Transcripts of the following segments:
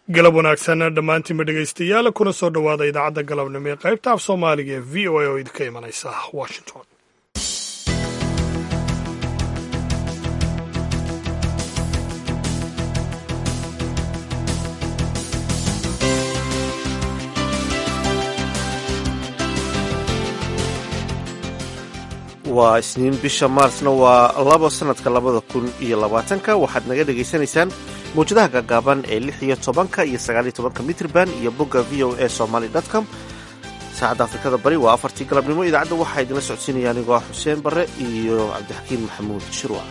galab wanaagsan dhammaantiinba dhegaystayaal kuna soo dhowaada idaacadda galabnimo ee qaybta af soomaaliga ee v o a oo idinka imanaysa washington waa isniin bisha maarsna waa labo sannadka labada kun iyo labaatanka waxaad naga dhegaysanaysaan mawjadaha gaagaaban ee lix iyo tobanka iyo sagaaliyo tobanka mitrban iyo bogga v o a somaly com saacadda afrikada bari waa afartii galabnimo idaacadda waxaa idinla socodsiinaya anigoo ah xuseen barre iyo cabdixakiin maxamuud shirwac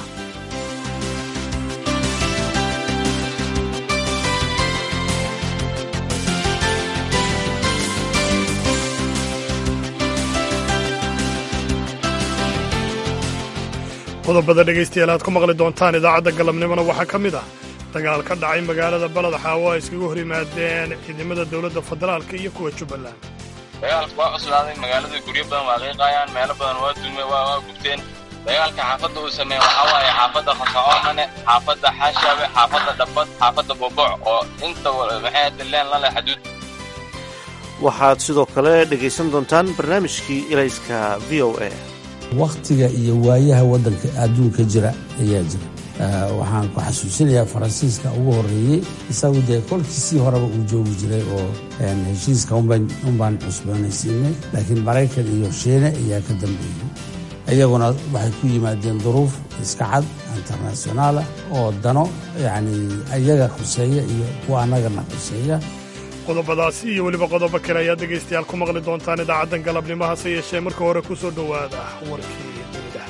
qodobada dhegaystayaal aad ku maqli doontaan idaacadda galabnimona waxaa ka mid ah dagaal ka dhacay magaalada baled xaawo ay iskaga hor yimaadeen ciidamada dowladda federaalka iyo kuwa jubbaland dagaalka waa cuslaaday magaalada guryo badan waa qiiqaayaan meelo badan waa dume waa gubteen dagaalka xaafadda uu sameeye waxaa waaye xaafadda khashacoomane xaafadda xaashaabe xaafadda dhabbad xaafadda boboc oo inta maxay dileen lale xaduud waxaad sidoo kale dhegaysan doontaan barnaamijkii ilayska v o a wakhtiga iyo waayaha waddanka adduunka jira ayaa jira waxaan ku xasuusinayaa faransiiska ugu horreeyey isagu dee kolkiisii horeba uu joogi jiray oo heshiiska unbaan cusboonaysiinay laakiin maraykan iyo shiine ayaa ka dambeeyey iyaguna waxay ku yimaadeen duruuf iska cad internationaalah oo dano yacni iyaga khuseeya iyo kuwa annagana khuseeya qodobadaasi iyo weliba qodobo kale ayaad dhegaystayaal ku maqli doontaan idaacaddan galabnimo hase yeeshee marka hore ku soo dhowaada warkii dunida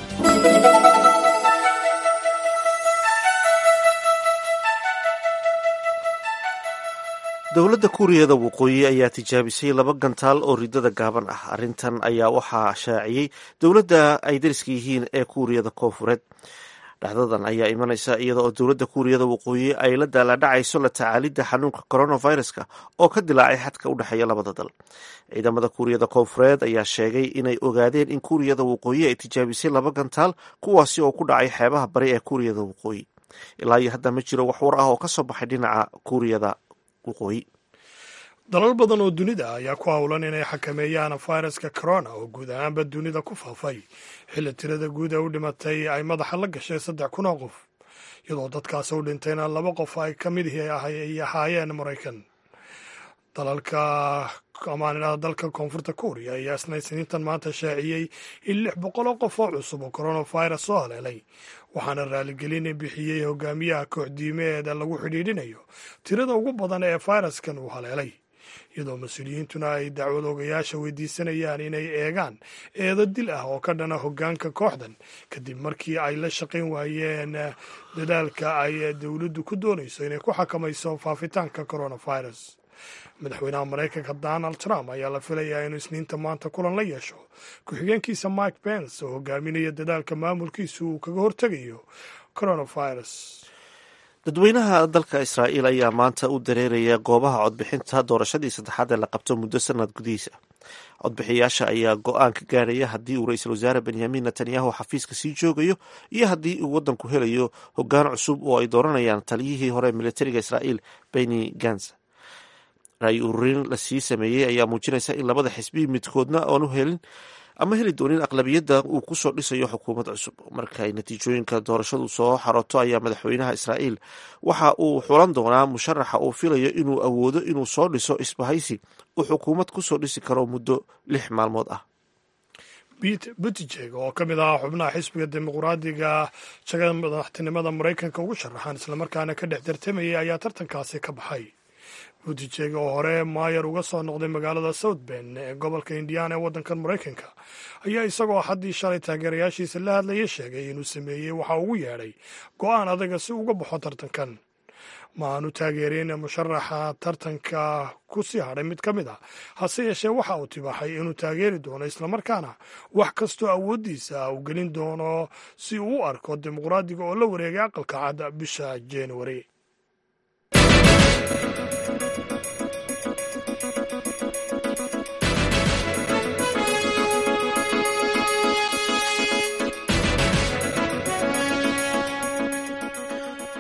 dowladda kuuriyada waqooyi ayaa tijaabisay laba gantaal oo ridada gaaban ah arrintan ayaa waxaa shaaciyey dowladda ay dariska yihiin ee kuuriyada koonfureed dhacdadan ayaa imanaysa iyada oo dowladda kuuriyada waqooyi ay la daaladhacayso la tacaalidda xanuunka coronaviruska oo ka dilaacay xadka u dhexeeya labada dal ciidamada kuuriyada koonfureed ayaa sheegay inay ogaadeen in kuuriyada waqooyi ay tijaabisay laba gantaal kuwaasi oo ku dhacay xeebaha bari ee kuuriyada waqooyi ilaa iyo hadda ma jiro wax war ah oo ka soo baxay dhinaca kuuriyada waqooyi dalal badan oo dunida ayaa ku howlan inay xakameeyaan fayraska corona oo guud ahaanba dunida ku faafay xilli tirada guud ee u dhimatay ay madaxa la gashay saddex kun oo qof iyadoo dadkaas u dhintayna laba qof ay ka mid ay ahaayeen maraykan dalalka amaanidhada dalka koonfurta kuuriya ayaa isna isniintan maanta shaaciyey in lix boqol oo qof oo cusub oo coronavirus soo haleelay waxaana raaligelin bixiyey hogaamiyaha kooxdiimeeda lagu xidhiidhinayo tirada ugu badan ee fayraskan uu haleelay iyadoo mas-uuliyiintuna ay dacwad ogayaasha weydiisanayaan inay eegaan eedo dil ah oo ka dhana hoggaanka kooxdan kadib markii ay la shaqayn waayeen dadaalka ay dowladdu ku doonayso inay ku xakamayso faafitaanka coronavirus madaxweynaha maraykanka donald trump ayaa la filayaa inuu isniinta maanta kulan la yeesho ku-xigeenkiisa mike pence oo hogaaminaya dadaalka maamulkiisu uu kaga hortegayo coronavirus dadweynaha dalka israa'iil ayaa maanta u dareeraya goobaha codbixinta doorashadii saddexaad ee la qabto muddo sanad gudihiisa codbixiyaasha ayaa go-aan ka gaaraya haddii uu ra-iisul wasaare benyamin netanyahu xafiiska sii joogayo iyo haddii uu waddanku helayo hoggaan cusub oo ay dooranayaan taliyihii hore militariga israa'iil beni gans ra-y ururin lasii sameeyey ayaa muujinaysa in labada xisbi midkoodna aanu helin ama heli doonin aqlabiyadda uu ku soo dhisayo xukuumad cusub markaay natiijooyinka doorashadu soo xaroto ayaa madaxweynaha israa'iil waxa uu xulan doonaa musharaxa uu filayo inuu awoodo inuu soo dhiso isbahaysi uu xukuumad ku soo dhisi karo muddo lix maalmood ah pete buttigjeg oo ka mid ahaa xubnaha xisbiga dimuqraadiga jagada madaxtinimada maraykanka ugu sharaxan islamarkaana ka dhex tartamayay ayaa tartankaasi ka baxay buttigjeg oo hore maayer uga soo noqday magaalada south bend ee gobolka indiana ee waddankan maraykanka ayaa isagoo haddii shalay taageerayaashiisa la hadlaya sheegay inuu sameeyey waxa ugu yeedhay go-aan adaga si uga baxo tartankan ma aanu taageerin musharaxa tartanka ku sii hadhay mid ka mid a hase yeeshee waxa uu tibaaxay inuu taageeri doono islamarkaana wax kastoo awooddiisa uu gelin doono si uu u arko dimuqraadiga oo la wareegay aqalka cad bisha januari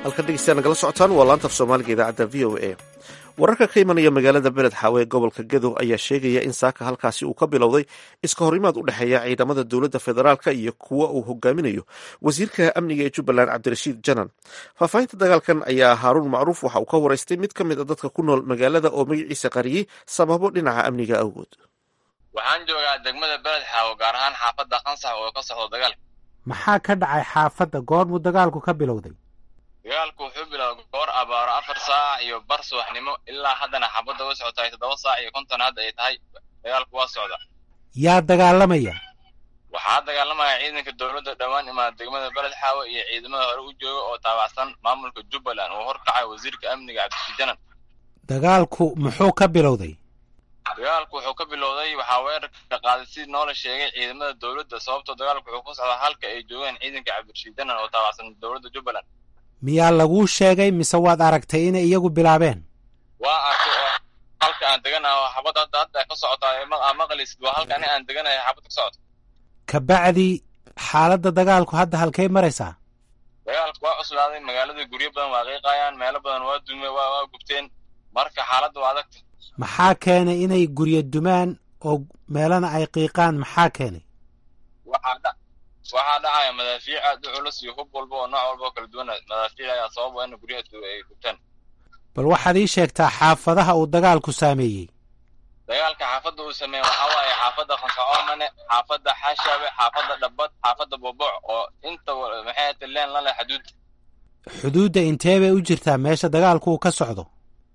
halkan dhegeystayaa nagala socotaan waa laanta af soomaaliga idaacadda v o a wararka ka imanaya magaalada beled xaawe ee gobolka gadow ayaa sheegaya in saaka halkaasi uu ka bilowday iska horimaad u dhexeeya ciidamada dowladda federaalka iyo kuwa uu hogaaminayo wasiirka amniga ee jubbaland cabdirashiid janan faahfaahinta dagaalkan ayaa haaruun macruuf waxa uu ka waraystay mid ka mid a dadka ku nool magaalada oo magaciisa qariyey sababo dhinaca amniga awgood waxaan joogaa degmada beled xaawo gaar ahaan xaafadda qansax oo ka socdo dagaalka maxaa ka dhacay xaafadda goormuu dagaalku ka bilowday dagaalku wuxuu bilowday goor abaaro afar saac iyo bar subaxnimo ilaa haddana xaafadda way socotahay toddoba saac iyo konton hadda ay tahay dagaalku waa socda yaa dagaalamaya waxaa dagaalamaya ciidanka dowladda dhowaan imaada degmada beled xaawe iyo ciidamada hore u jooga oo taabacsan maamulka jubbaland uu horkacay wasiirka amniga cabdirashiid janan dagaalku muxuu ka bilowday dagaalku wuxuu ka bilowday waxaa weerarka qaaday sidii noola sheegay ciidamada dowladda sababtoo dagaalku wuxuu ku socdaa halka ay joogaan ciidanka cabdirashiid janan oo taabacsan dowladda jubbaland miyaa laguu sheegay mise waad aragtay inay iyagu bilaabeen waa arkay oo halka aan deganahay oo xabad hadda hadda ka socotaa aa maqlaysid waa halka ani aan deganahay xabad ka socota kabacdi xaaladda dagaalku hadda halkay maraysaa dagaalku waa cuslaaday magaalada guryo badan waa qiiqayaan meelo badan waa dume waa waa gubteen marka xaaladda waa adagta maxaa keenay inay guryo dumaan oo meelana ay qiiqaan maxaa keenay waxaa dha waxaa dhacaya madaafiic aad u culus iyo hub walba oo nooc walba oo kala duwan madaafiic ayaa sabab in guryaha ay gubtaan bal waxaad ii sheegtaa xaafadaha uu dagaalku saameeyey dagaalka xaafadda uu sameeyey waxaa waaye xaafadda qansacoomane xaafadda xashaabe xaafadda dhabbad xaafadda boboc oo inta maxay ahata leen la leh xuduud xuduudda intee bay u jirtaa meesha dagaalku uu ka socdo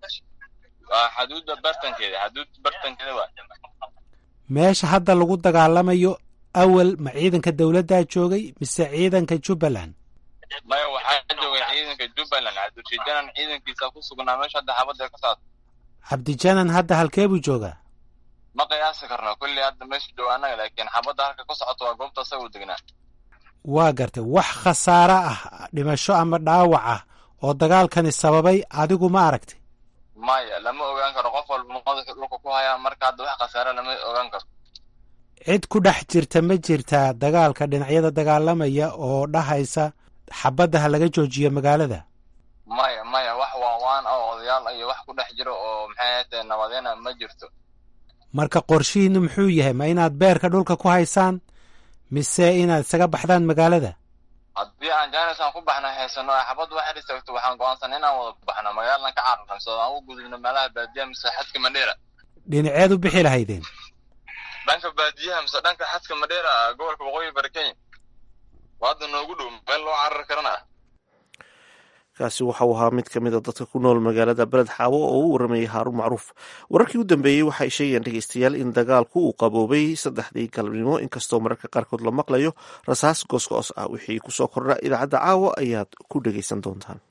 waa xuduudda bartankeeda xuduud bartankeeda waa meesha hadda lagu dagaalamayo awal ma ciidanka dowladdaa joogay mise ciidanka jubbaland maya waxaa joogay ciidanka jubbaland cabdirashiid janan ciidankiisa ku sugnaa meesha hadda xaafadda ay ka socdo cabdijanan hadda halkee buu joogaa ma qiyaasi karno kulli hadda meesha jooga annaga laakiin xabadda halka ku socoto waa goobta asaga u degnaa waa gartay wax khasaare ah dhimasho ama dhaawac ah oo dagaalkani sababay adigu ma aragtay maya lama ogaan karo qof walba madaxa dhulka ku hayaa marka hadda wax khasaare lama ogaan karo cid ku dhex jirta ma jirtaa dagaalka dhinacyada dagaalamaya oo dhahaysa xabadda ha laga joojiyo magaalada maya maya wax waawaan oo odayaal iyo wax ku dhex jiro oo maxay ahaytee nabadeena ma jirto marka qorshihiinnu muxuu yahay ma inaad beerka dhulka ku haysaan mise inaad isaga baxdaan magaalada haddii aan jaanisaan ku baxna haysano ay xabad wax istaagto waxaan go-aansan inaan wada baxno magaaladan ka cararnayso aan u gudubno meelaha baadiyaha mise xadka madheera dhinaceed u bixi lahaydeen dhanka baadiyaha mise dhanka xadka madheera gobolka waqooyi bari kenya waa hadda noogu dhow meel loo carari karana ah kaasi waxauu ahaa mid ka mid a dadka ku nool magaalada beled xaawo oo u waramayay haaruun macruuf wararkii u dambeeyey waxay sheegayaan dhegeystayaal in dagaalku uu qaboobay saddexdii galabnimo inkastoo mararka qaarkood la maqlayo rasaas goosgoos ah wixii kusoo kordha idaacadda caawa ayaad ku dhegeysan doontaan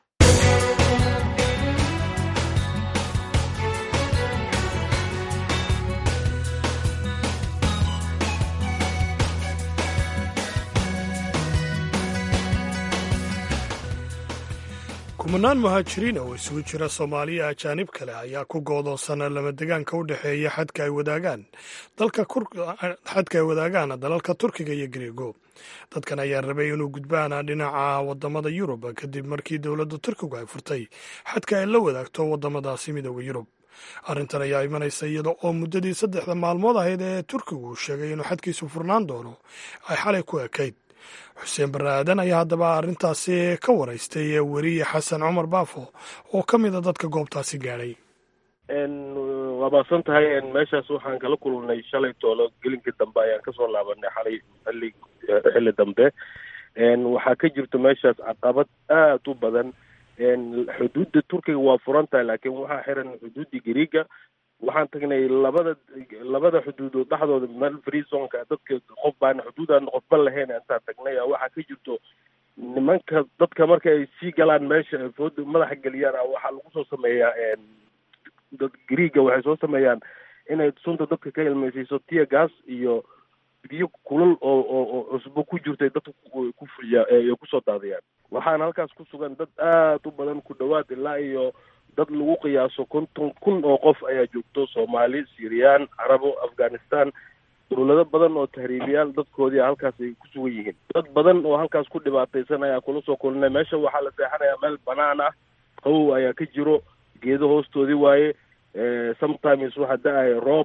kumanaan muhaajiriin oo isugu jira soomaaliya ajaanib kale ayaa ku goodoonsana lama degaanka u dhexeeya xadka ay wadaagaan xadka ay wadaagaan dalalka turkiga iyo greego dadkan ayaa rabay inuu gudbaan dhinaca wadamada yurub kadib markii dowladda turkigu ay furtay xadka ay la wadaagto wadamadaasi midooda yurub arrintan ayaa imanaysa iyada oo muddadii saddexda maalmood ahayd ee turkigu sheegay inuu xadkiisu furnaan doono ay xalay ku ekayd xuseen barre aadan ayaa haddaba arrintaasi ka waraystay weriye xasan cumar baafo oo ka mid a dadka goobtaasi gaadhay waa maasan tahay meeshaas waxaan kala kulnay shalay toolo gelinka dambe ayaan kasoo laabanay xalay xilli xilli dambe waxaa ka jirta meeshaas caqabad aad u badan xuduudda turkiga waa furan tahay laakiin waxaa xiran xuduudda gariiga waxaan tagnay labada labada xuduudood dhexdooda meel freezonka dadka qof baana xuduudaan qofba lahayn intaan tagnay waxaa ka jirto nimanka dadka marka ay sii galaan meesha fooda madaxa geliyaan waxaa lagu soo sameeyaa dad griiga waxay soo sameeyaan inay sunta dadka ka ilmeysiiso tia gas iyo biyo kulal oo oo oo cusbo ku jirtay dadka ku fuliya ay kusoo daadiyaan waxaana halkaas ku sugan dad aad u badan ku dhawaad ilaa iyo dad lagu qiyaaso konton kun oo qof ayaa joogto soomaali syriyan carabo afghanistan dowlado badan oo tahriibiyaal dadkoodii halkaas ay ku sugan yihiin dad badan oo halkaas ku dhibaataysan ayaa kula soo kulinay meesha waxaa la seexanayaa meel banaan ah qawow ayaa ka jiro geedo hoostoodii waaye sometimes waxaa da-aya roob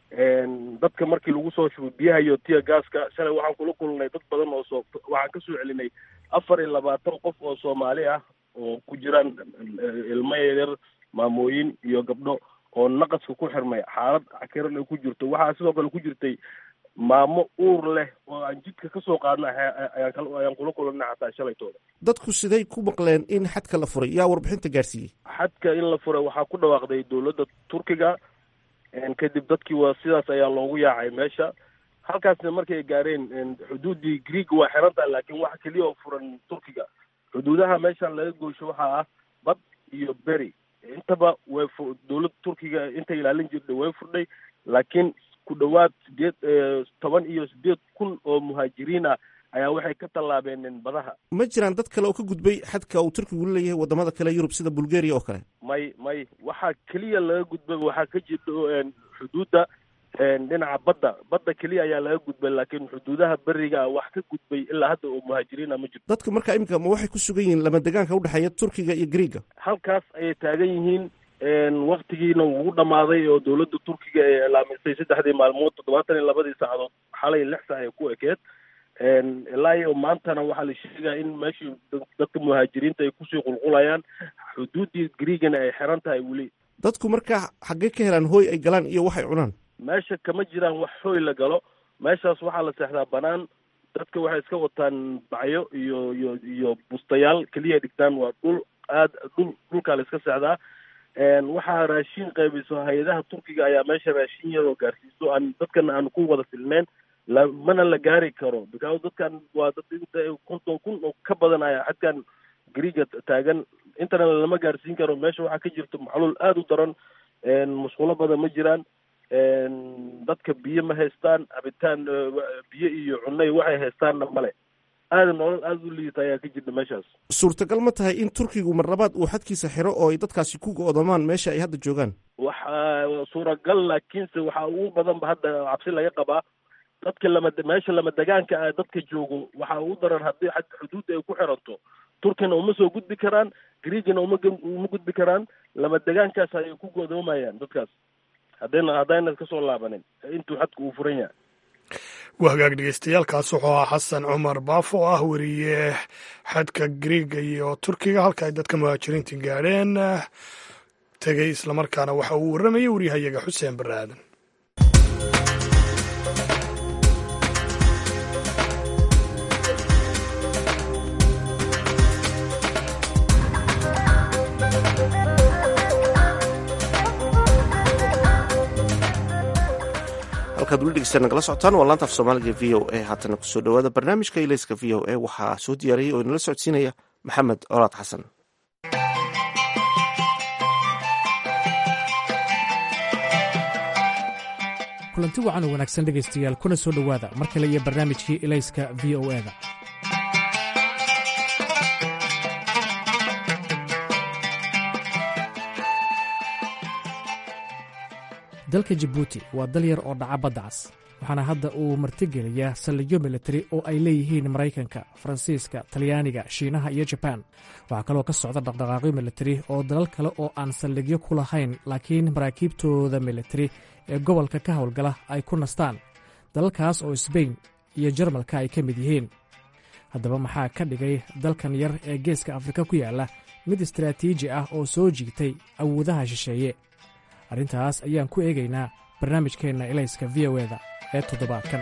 dadka markii lagu soo shubo biyaha iyo tiya gaaska shalay waxaan kula kulnay dad badan oo soo waxaan kasoo celinay afar iyo labaatan qof oo soomaali ah oo ku jiraan ilmo yaryar maamooyin iyo gabdho oo naqaska ku xirmay xaalad cakiran ay ku jirto waxaa sidoo kale ku jirtay maamo uur leh oo aan jidka kasoo qaadna ayaan ayaan kula kulanay xataa shalaytooda dadku siday ku maqleen in xadka la furay yaa warbixinta gaarsiiyey xadka in la furay waxaa ku dhawaaqday dowladda turkiga kadib dadkii waa sidaas ayaa loogu yaacay meesha halkaasna markay gaareen xuduuddii greeg waa xiran tahay laakiin waxa keliya oo furan turkiga xuduudaha meeshan laga goosho waxaa ah bad iyo beri intaba way fu dowladda turkiga inta ilaalin jirtay way furdhay laakiin ku dhowaad sideed toban iyo sideed kun oo muhaajiriin ah ayaa waxay ka tallaabeen badaha ma jiraan dad kale oo ka gudbay xadka uu turkigu leeyahay wadamada kale yurub sida bulgaria oo kale may may waxaa keliya laga gudbay waxaa ka jirta xuduudda dhinaca badda badda keliya ayaa laga gudbay laakiin xuduudaha beriga wax ka gudbay ilaa hadda oo muhaajiriina ma jirto dadka marka iminka ma waxay ku sugan yihiin lama degaanka udhexeeya turkiga iyo greega halkaas ayay taagan yihiin waktigiina wuu dhammaaday oo dowladda turkiga ee ilaamisay saddexdii maalmood toddobaatan iyo labadii saacadood xalay lix saac ay ku ekeed ilaa iyo maantana waxaa la sheegaa in meeshii dadka muhaajiriinta ay kusii qulqulayaan xuduuddii greegana ay xiran tahay weli dadku markaa xaggee ka helaan hooy ay galaan iyo waxay cunaan meesha kama jiraan wax hooy la galo meeshaas waxaa la seexdaa banaan dadka waxay iska wataan bacyo iyo iyo iyo bustayaal keliya dhigtaan waa dhul aad dhul dhulkaa la iska seexdaa waxaa raashin qaybiso hay-adaha turkiga ayaa meesha raashin yaroo gaarsiiso aan dadkana aan ku wada filneyn la mana la gaari karo because dadkan waa dad inta konton kun oo ka badan ayaa xadkan greega taagan intana lama gaarsiin karo meesha waxaa ka jirto macluul aada u daran musqulo badan ma jiraan dadka biyo ma haystaan cabitaan biyo iyo cunay waxay haystaanna male aada nolol aada u liita ayaa ka jirta meeshaas suurtagal ma tahay in turkigu marlabaad uu xadkiisa xiro oo ay dadkaasi ku go-doomaan meesha ay hadda joogaan waxa suuragal laakiinse waxaa ugu badanba hadda cabsi laga qabaa dadka lama meesha lama degaanka ah dadka joogo waxaa ugu daran haddii xad xuduudda ay ku xiranto turkina uma soo gudbi karaan greegina uma uma gudbi karaan lama degaankaas ayay ku godoomayaan dadkaas haddayna haddayna kasoo laabanin intuu xadka uu furan yahay waa hagaag dhegeystayaaalkaas wuxuu ahaa xasan cumar baafo oo ah weriye xadka greega iyo turkiga halka ay dadka muhaajiriinta gaadheen tegey islamarkaana waxa uu warramayay waryahayaga xuseen barre aadan halkaad weli dhegeysta nagala socotaan waa laanta af soomaaliga v o a haatana kusoo dhowaada barnaamijka ilayska v o a waxaa soo diyaariyay oo inala socodsiinaya maxamed colaad xasan kulanti wacan oo wanaagsan dhegaystayaal kuna soo dhowaada mar kale iyo barnaamijkii ilayska v o eda dalka jabuuti waa dal yar oo dhaca badda cas waxaana hadda uu martigeliyaa saldhigyo militari oo ay leeyihiin maraykanka faransiiska talyaaniga shiinaha iyo jabaan waxaa kaloo ka socda dhaqdhaqaaqyo militari oo dalal kale oo aan saldhigyo ku lahayn laakiin maraakiibtooda militari ee gobolka ka howlgala ay ku nastaan dalalkaas oo sbain iyo jarmalka ay ka mid yihiin haddaba maxaa ka dhigay dalkan yar ee geeska afrika ku yaalla mid istaraatiiji ah oo soo jiigtay awoodaha shisheeye arrintaas ayaan ku eegaynaa barnaamijkeenna ilayska v o eda ee toddobaadkan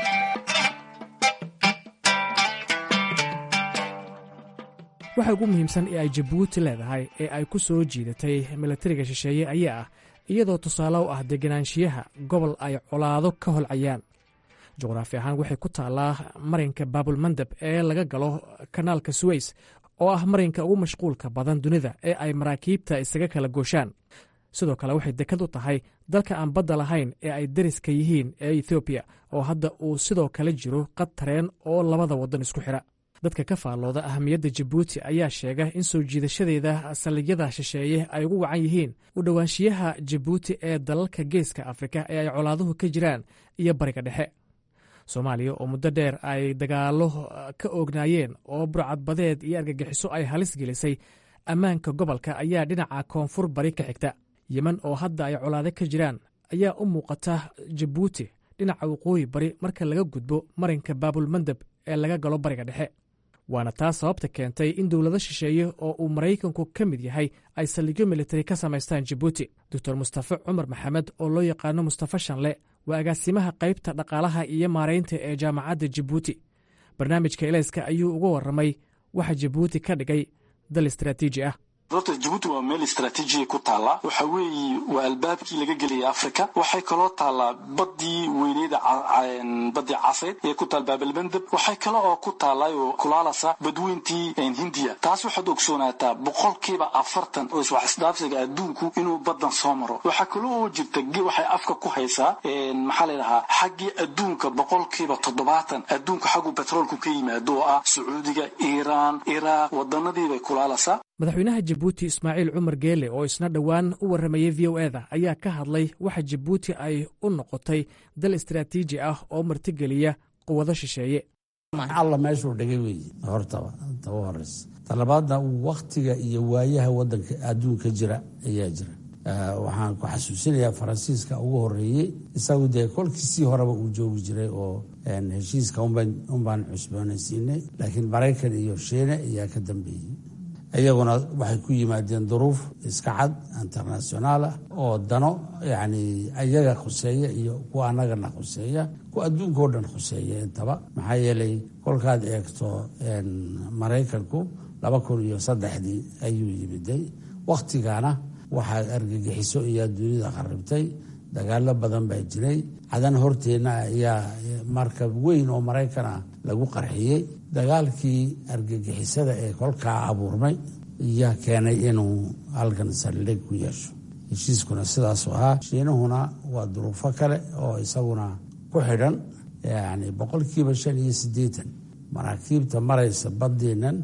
waxa ugu muhiimsan ee ay jabuuti leedahay ee ay ku soo jiidatay milatariga shisheeye ayaa ah iyadoo tusaale u ah deganaanshiyaha gobol ay colaado ka holcayaan juqraafi ahaan waxay ku taallaa marinka baabulmandab ee laga galo kanaalka suweys oo ah marinka ugu mashquulka badan dunida ee ay maraakiibta isaga kala gooshaan sidoo kale waxay dekad u tahay dalka aan badda lahayn ee ay dariska yihiin ee ethoobiya oo hadda uu sidoo kale jiro qad tareen oo labada waddan isku xidha dadka ka faallooda ahamiyadda jabuuti ayaa sheega in soo jiidashadeeda saldhigyada shisheeye ay ugu wacan yihiin u dhowaanshiyaha jabuuti ee dalalka geeska afrika ee ay colaaduhu ka jiraan iyo bariga dhexe soomaaliya oo muddo dheer ay dagaallo ka oognaayeen oo burcadbadeed iyo argagixiso ay halis gelisay ammaanka gobolka ayaa dhinaca koonfur bari ka xigta yemen oo hadda ay colaado ka jiraan ayaa u muuqata jabuuti dhinaca waqooyi bari marka laga gudbo marinka baabulmandeb ee laga galo bariga dhexe waana taas sababta keentay in dowlado shisheeye oo uu maraykanku ka mid yahay ay saldhigyo militari ka samaystaan jabuuti doctor mustafe cumar maxamed oo loo yaqaano mustafe shanle waa agaasimaha qaybta dhaqaalaha iyo maaraynta ee jaamacadda jabuuti barnaamijka elayska ayuu uga warramay waxa jabuuti ka dhigay dal istaraatiiji ah horta jabuuti waa meel istraatiijiya ku taalla waxa weeye waa albaabkii laga gelaya africa waxay kaloo taallaa badii weyneyda badii caseyd ee ku taal baabalmandeb waxay kale oo ku taallay oo kulaalasa badweyntii hindiya taas waxaad ogsoonaataa boqolkiiba afartan oo iswax isdhaafsiga adduunku inuu badan soo maro waxaa kaloo oo jirta waxay afka ku haysaa maxaa layidhahaa xaggii adduunka boqolkiiba toddobaatan adduunka xaggu betroolku ka yimaado oo ah sacuudiga iiraan iraaq wadanadiibay kulaalasaa madaxweynaha jabuuti ismaaciil cumar geele oo isna dhowaan u warramayey v o eda ayaa ka hadlay waxa jabuuti ay u noqotay dal istaraatiiji ah oo martigeliya quwado shisheeye alla meeshuu dhigay weeye hortaba taba horeysa talabaadna wakhtiga iyo waayaha wadanka adduunka jira ayaa jira waxaan ku xasuusinayaa faransiiska ugu horeeyey isagu dee kolkiisii horeba uu joogi jiray oo heshiiska unbaan cusboonaysiinay laakiin maraykan iyo shiine ayaa ka dambeeyey iyaguna waxay ku yimaadeen duruuf iska cad internationaal ah oo dano yacni iyaga khuseeya iyo kuwa annagana khuseeya kuwa adduunka o dhan khuseeya intaba maxaa yeelay kolkaad eegto maraykanku laba kun iyo saddexdii ayuu yimiday wakhtigana waxaa argagixiso ayaa dunida kharibtay dagaalo badan baa jiray cadan horteenna ayaa markab weyn oo maraykan ah lagu qarxiyey dagaalkii argagixisada ee kolkaa abuurmay ayaa keenay inuu halkan saldhig ku yeesho heshiiskuna sidaasu ahaa shiinahuna waa duruufo kale oo isaguna ku xidhan yani boqolkiiba shan iyo siddeetan maraakiibta maraysa badeennan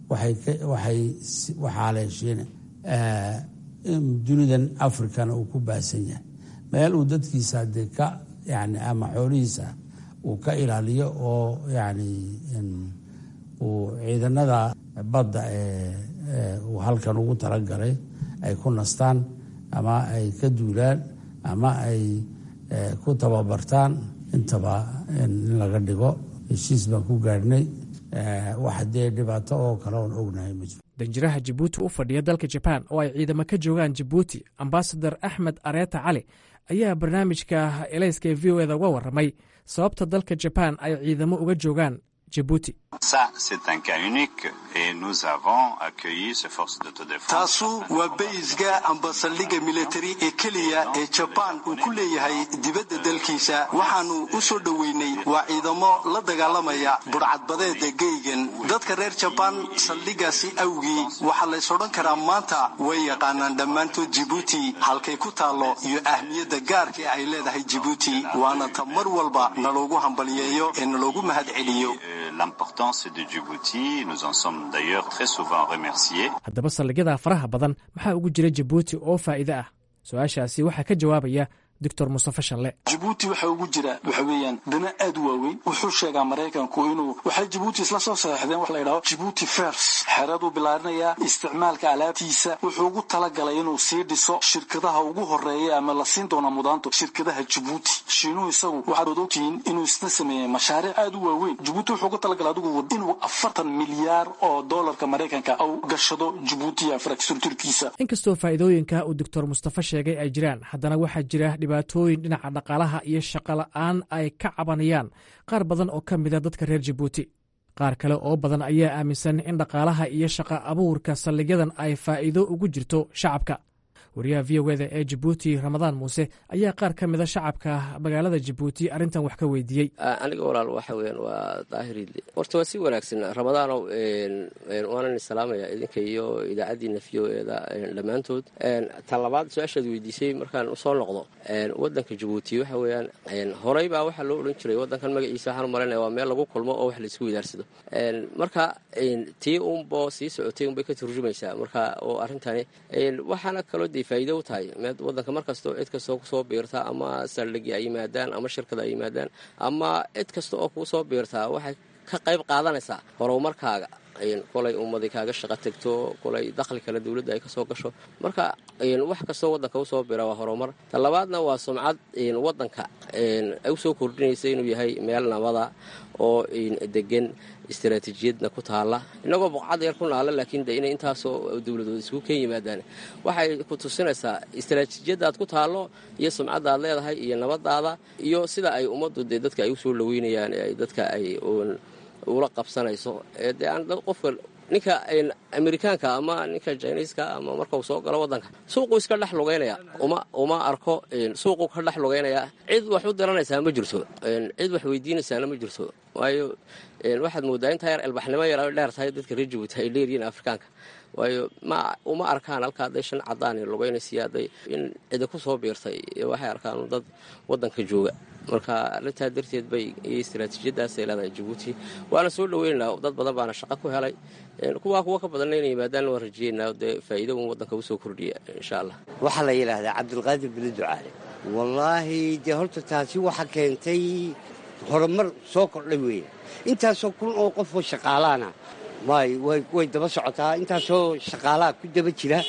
waxaa leh shiine dunidan africana uu ku baasan yahay meel uu dadkiisa dee ka yani ama xoolihiisa uu ka ilaaliyo oo yani uu ciidanada badda ee uu halkan ugu talagalay ay ku nastaan ama ay ka duulaan ama ay ku tababartaan intaba in laga dhigo heshiis baan ku gaadhnay wax dee dhibaato oo kale oon ognahay ma jiro danjiraha jabuuti u fadhiya dalka jabaan oo ay ciidamo ka joogaan jabuuti ambasador axmed areeta cali ayaa barnaamijka elayska ee v o eda uga warramay sababta dalka jabaan ay ciidamo uga joogaan jabuuti taasu waa baysga amba saldhigga militari ee keliya ee jabaan uu ku leeyahay dibadda dalkiisa waxaannu u soo dhoweynay waa ciidamo la dagaalamaya budhcadbadeeda geygan dadka reer jabaan saldhiggaasi awgii waxaa lays odhan karaa maanta way yaqaanaan dhammaantood jibuuti halkay ku taallo iyo ahmiyadda gaarka ay leedahay jibuuti waana ta mar walba naloogu hambaliyeeyo ee naloogu mahad celiyo haddaba saldhigyada faraha badan maxaa ugu jira jabuuti oo faa'iide ah su-aashaasi waxaa ka jawaabaya doctor mustafe shalle jabuuti waxa ugu jira waxa weeyaan dana aad u waaweyn wuxuu sheegaa maraykanku inuu waxay jabuuti isla soo saxeexdeen wax la yidhaho jibuuti fers xeeraduu bilaarinayaa isticmaalka alaabtiisa wuxuu ugu talagalay inuu sii dhiso shirkadaha ugu horeeya ama la siin doona mudaanto shirkadaha jabuuti shiinuhu isagu waxaad ogtihiin inuu isna sameeyey mashaariic aad u waaweyn jabuuti wuxuu ugu talagalay adigu inuu afartan milyaar oo doolarka maraykanka u gashado jabuuti infrastructurkiisa inkastoo faa'iidooyinka uu doctor mustafe sheegay ay jiraan haddana waxaa jira dhibaatooyin dhinaca dhaqaalaha iyo shaqo la'aan ay ka cabanayaan qaar badan oo ka mida dadka reer jabuuti qaar kale oo badan ayaa aaminsan in dhaqaalaha iyo shaqa abuurka saldhigyadan ay faa'iido ugu jirto shacabka wariyaha v o eda ee jabuuti ramadaan muuse ayaa qaar ka mida shacabka magaalada jabuuti arrintan wax ka weydiiyey aniga walaal waxa weyaan waa daahiriidle horta waa si wanaagsan ramadaanow waanan salaamaya idinka iyo idaacaddiina v o eda dhammaantood tan labaad su-aashaad weydiisay markaan usoo noqdo wadanka jabuuti waxa weyaan horey baa waxaa loo odhan jiray wadankan magaciisa waxaan u malanaya waa meel lagu kulmo oo wax laisku widaarsado marka tii unbo sii socotay unbay ka turjumaysaa marka oo arrintani waxaana kaloo dee faa'iido u tahay wadanka mar kastoo cid kastoo kusoo biirta ama saldhigi ay yimaadaan ama shirkada ay yimaadaan ama cid kasta oo kuu soo biirtaa waxay ka qayb qaadanaysaa horumarkaaga kolay ummadii kaaga shaqo tegto kolay dakhli kale dowladda ay kasoo gasho marka wax kastoo wadanka usoo bira waa horumar ta labaadna waa sumcad wadanka ay usoo kordhinaysa inuu yahay meel nabada oo degan istaraatiijiyadna ku taala inagoo boqcad yar ku naala laakiin de inay intaasoo dowladood isku ken yimaadaan waxay ku tusinaysaa istaraatiijiyadaad ku taallo iyo sumcaddaad leedahay iyo nabadaada iyo sida ay ummaddu dee dadka ay usoo dhaweynayaan ee dadka ay ula qabsanayso dee aan qofka ninka amerikaanka ama ninka jiniiska ama markau soo galo wadanka suuquu iska dhex lugaynaya uma arko suuquu ka dhex lugaynaya cid wax u diranaysaa ma jirto cid wax weydiinaysaana ma jirto waayo waxaad moodaa intaa yar elbaxnimo yar ay dheer tahay dadka reer jabuuti ay dheeryihiin afrikaanka waayo ma uma arkaan halka hadday shan cadaan lugaynaysiyo hadday in cidi ku soo biirtay waxay arkaan dad wadanka jooga marka arrintaa darteed bay iyo istaraatiijiyadaasay leedahay jabuuti waana soo dhaweynaynaa dad badan baana shaqo ku helay kuwaa kuwa ka badanna inay yimaadaan waan rajeynaa dee faa'iida un waddanka usoo kordhiya insha allah waxaa la yidhaahdaa cabdulqaadir bili ducaale wallaahi dee horta taasi waxa keentay horumar soo kordhay weeye intaasoo kun oo qofoo shaqaalaana way daba socotaa intaasoo shaqaalaha ku daba jira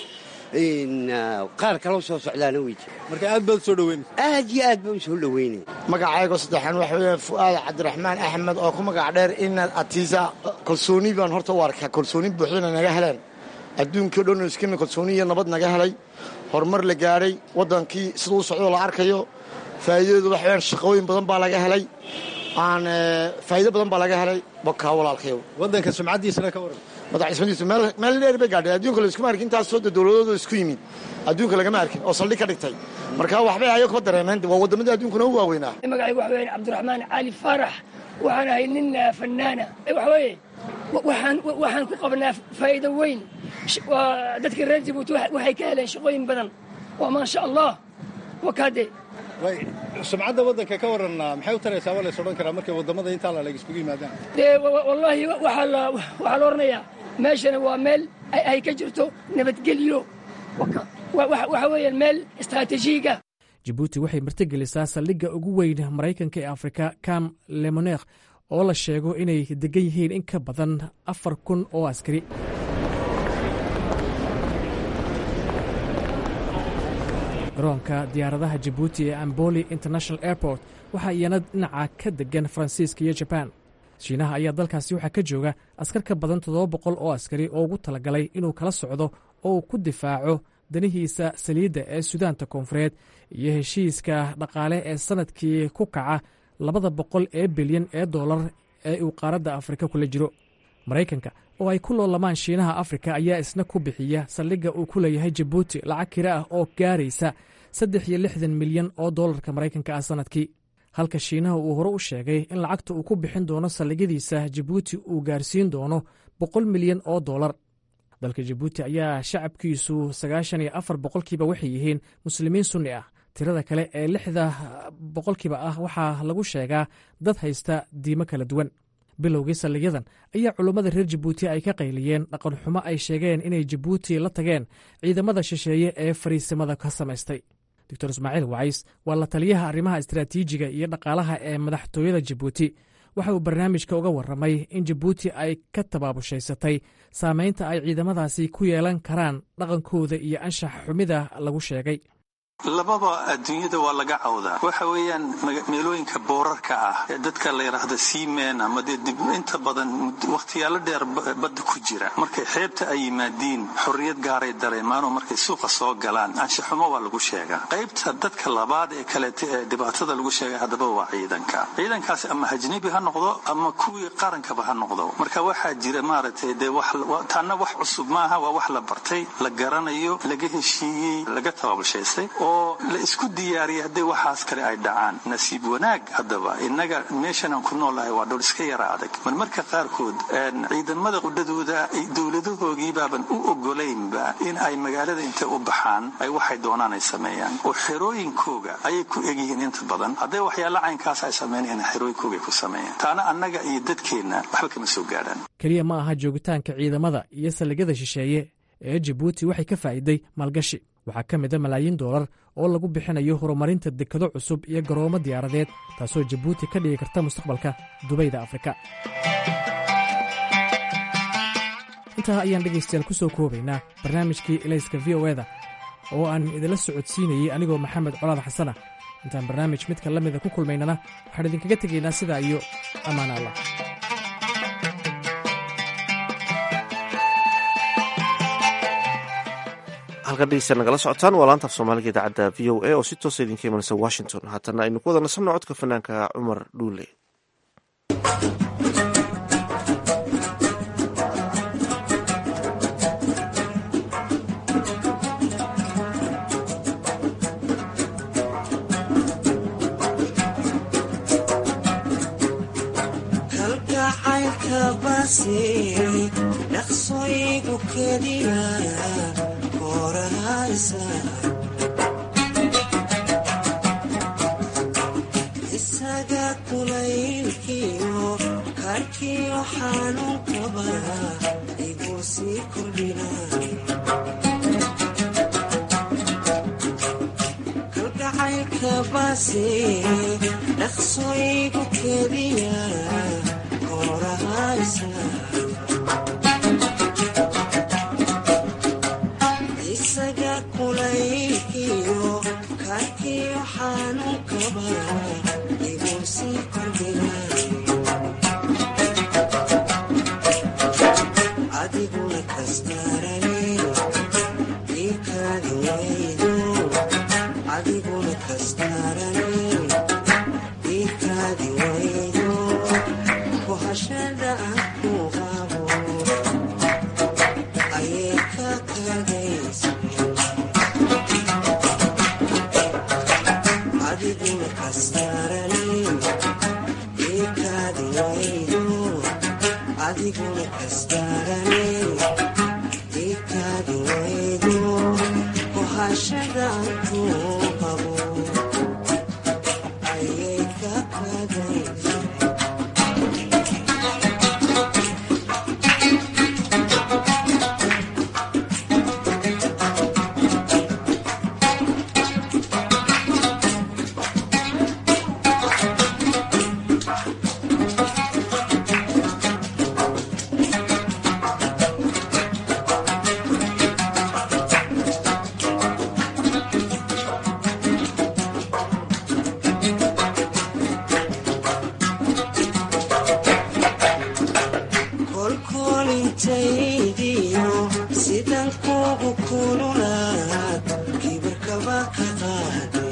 qaar kaloo soo socdaana wey jira marka aad baad soo dhaweyn aad iyo aad baan u soo dhaweynaya magacaygo saddexaan waxa weeye fu'aad cabdiraxmaan axmed oo ku magac dheer inaad atiisa kalsooni baan horta u arkaa kalsooni buuxdana naga heleen adduunkii o dhan iskina kalsooni iyo nabad naga helay horumar la gaadhay waddankii siduu socdoo la arkayo faa'iidadeedu waxa weyaan shaqooyin badan baa laga helay aan faa'iido badan baa laga helay bokaa walaalkayow waddanka sumcaddiisana ka waran madaxismadiisu meel dheer bay gaadhay adduunka layskuma arkin intaasoo de dowladooda isku yimid adduunka lagama arkin oo saldhig ka dhigtay marka waxbay ayago ka dareemeen waa waddamadii adduunkuna u waaweynaa magacaygu waxa weeyaan cabdiraxmaan cali faarax waxaan ahay nin fannaana waxa weeye waxaan waxaan ku qabnaa faa'iido weyn dadka reer jabuuti waxay ka heleen shaqooyin badan waa maasha allah wakaade sumcadda waddanka ka waran maxay u taraysaa waa lays odhan karaa markay waddamada intaa laleg iskugu yimaadaan dee wallaahi waxaa la odhanayaa meeshana waa meel ay ka jirto nabadgelyo waxa weeyaan meel istaraatiijiyiga jabuuti waxay martigelisaa saldhigga ugu weyn maraykanka ee afrika cam lemoneekh oo la sheego inay degan yihiin in ka badan afar kun oo askari garoonka diyaaradaha jabuuti ee amboli international airport waxaa iyana dhinaca ka degan faransiiska iyo jabaan shiinaha ayaa dalkaasi waxaa ka jooga askar ka badan toddoba boqol oo askari oo ugu talagalay inuu kala socdo oo uu ku difaaco danihiisa saliidda ee sudaanta koonfureed iyo heshiiska dhaqaale ee sannadkii ku kaca labada boqol ee bilyan ee dollar ee uu qaaradda afrika kula jiro maraykanka oo ay ku loolamaan shiinaha afrika ayaa isna ku bixiya saldhigga uu ku leeyahay jabuuti lacag kira ah oo gaaraysa saddex iyo lixdan milyan oo dollarka maraykanka ah sannadkii halka shiinaha uu hore u sheegay in lacagta uu ku bixin doono saldhigyadiisa jabuuti uu gaarsiin doono boqol milyan oo dollar dalka jabuuti ayaa shacabkiisu sagaashan iyo afar boqolkiiba waxay yihiin muslimiin sunni ah tirada kale ee lixda boqolkiiba ah waxaa lagu sheegaa dad haysta diimo kala duwan bilowgii saldhigyadan ayaa culummada reer jabuuti ay ka qayliyeen dhaqan xumo ay sheegeen inay jabuuti la tageen ciidamada shisheeye ee fariisimada ka samaystay doctor ismaaciil wacays waa la taliyaha arrimaha istaraatiijiga iyo dhaqaalaha ee madaxtooyada jabuuti waxa uu barnaamijka uga warramay in jabuuti ay ka tabaabushhaysatay saameynta ay ciidamadaasi ku yeelan karaan dhaqankooda iyo anshax xumida lagu sheegay lababa adduunyada waa laga cawdaa waxa weeyaan meelooyinka boorarka ah ee dadka la yidhaahdo seamen ama dee dib inta badan wakhtiyaalo dheer badda ku jira markay xeebta ay yimaadiin xorriyad gaaray dareemaanoo markay suuqa soo galaan anshaxumo waa lagu sheegaa qaybta dadka labaad ee kaleeta ee dhibaatada lagu sheegay haddaba waa ciidanka ciidankaasi ama ajnebi ha noqdo ama kuwii qarankaba ha noqdo marka waxaa jira maaragtay dee taana wax cusub maaha waa wax la bartay la garanayo laga heshiiyey laga tababashaystay oo la isku diyaariyay haddii waxaas kale ay dhacaan nasiib wanaag haddaba innaga meeshan aan ku noolahay waa dhul iska yara adag mar marka qaarkood ciidamada qudhadooda dowladahoogii baaban u ogolaynba in ay magaalada intay u baxaan ay waxay doonaan ay sameeyaan oo xerooyinkooga ayay ku egyihiin inta badan hadday waxyaala caynkaas ay sameynayaan xerooyinkooga ay ku sameeyaan taana annaga iyo dadkeenna waxba kama soo gaadhaan keliya ma aha joogitaanka ciidamada iyo saldhigyada shisheeye ee jabuuti waxay ka faa'iiday maalgashi waxaa ka mid a malaayiin doolar oo lagu bixinayo horumarinta dekado cusub iyo garoomo diyaaradeed taasoo jabuuti ka dhigi karta mustaqbalka dubayda afrika intaa ayaan dhegaystayaal ku soo koobaynaa barnaamijkii elayska v o eda oo aan idinla socodsiinayey anigoo maxamed colaad xasana intaan barnaamij midka la mida ku kulmaynana waxaan idinkaga tegaynaa sidaa iyo ammaan allah halkan dhegeysta nagala socotaan waa laanta af soomaaliga idaacadda v o a oo si toosa idinka imanaysa washington haatana aynu ku wada nasanno codka fanaanka cumar dhuule dhaqsoygu kediya isaga kulaylkiyo karkiyo xanuunkaba igu sii kordhina kalgacaylka base dhaqsoygu kediya koorahaysa adiguna kastarane ikaadi waydo adiguna kastarane ikaadi waydo kuhashada aan ku qabo ayay ka kadaysa adiguna kastarane ikaadi waydo adiguna kastarane ikaadi waydo kuhashadaan ku qabo ayay ka kadaysa kolkolintaydiyo sidan kugu kululaad kibirkaba ka qaade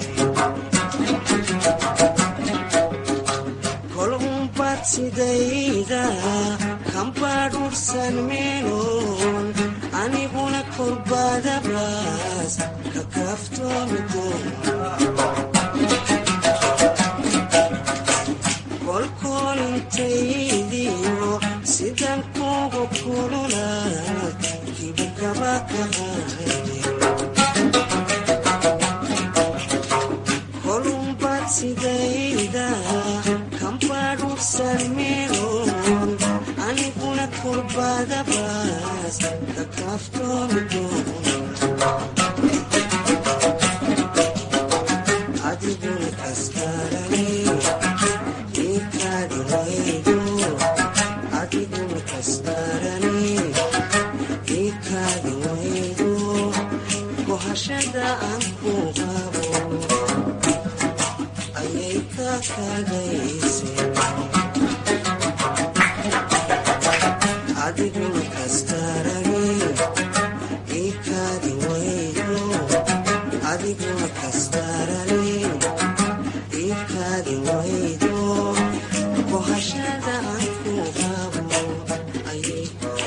kol unbad sidayda kambadhursan meeloon aniguna korbadabaas ka kaaftoomi kolkolintaydiyo sidan kugu kululaad kibirkaba ka qaade kolunbad sidayda kambadhursan meeloon aniguna kurbadabaas ka kaaftoomi doon kohashada aan ku qabo ayay ka kagayse adiguna kastarage ikadi waydo adiguna kastarale ikadi waydo kohashada aan ku qabo ayay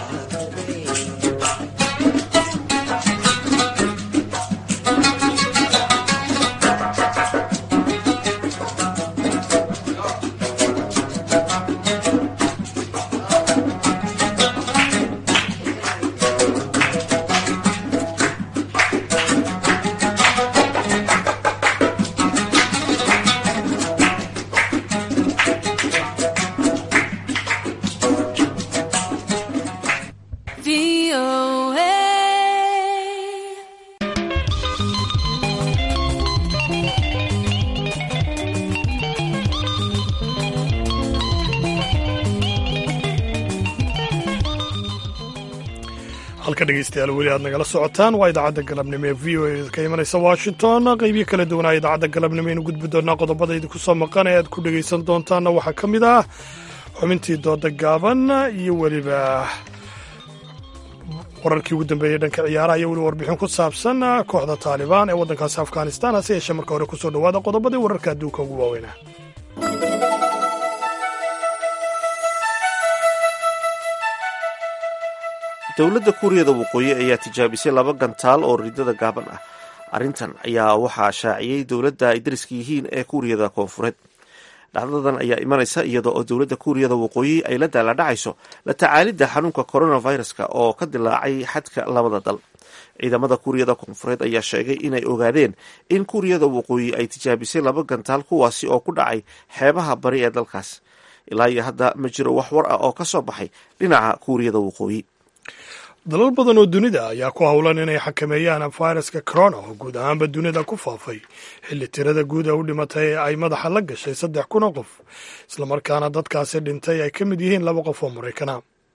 halka dhegeystayaal weli aad nagala socotaan waa idaacadda galabnimo ee v o a ka imanaysa washington qeybiyo kala duwanaa idaacadda galabnimo aynu gudbi doonaa qodobada idinku soo maqan ee aad ku dhegaysan doontaanna waxaa ka mid ah xubintii dooda gaaban iyo weliba wararkii ugu dambeeyey dhanka ciyaaraha iyo weliba warbixin ku saabsan kooxda taalibaan ee waddankaasi afghanistan hase yeeshee marka hore kusoo dhowaada qodobadii wararka adduunka ugu waaweynaa dowladda kuuriyada waqooyi ayaa tijaabisay laba gantaal oo ridada gaaban ah arrintan ayaa waxaa shaaciyey dowladda ay dariska yihiin ee kuuriyada koonfureed dhacdadan ayaa imanaysa iyada oo dowladda kuuriyada waqooyi ay la daaladhacayso la tacaalidda xanuunka coronaviruska oo ka dilaacay xadka labada dal ciidamada kuuriyada koonfureed ayaa sheegay inay ogaadeen in kuuriyada waqooyi ay tijaabisay laba gantaal kuwaasi oo ku dhacay xeebaha bari ee dalkaas ilaa iyo hadda ma jiro wax war ah oo ka soo baxay dhinaca kuuriyada waqooyi dalal badan oo dunida ayaa ku howlan inay xakameeyaan fayraska corona oo guud ahaanba dunida ku faafay xilli tirada guud ee u dhimatay ee ay madaxa la gashay saddex kun oo qof islamarkaana dadkaasi dhintay ay ka mid yihiin laba qof oo maraykana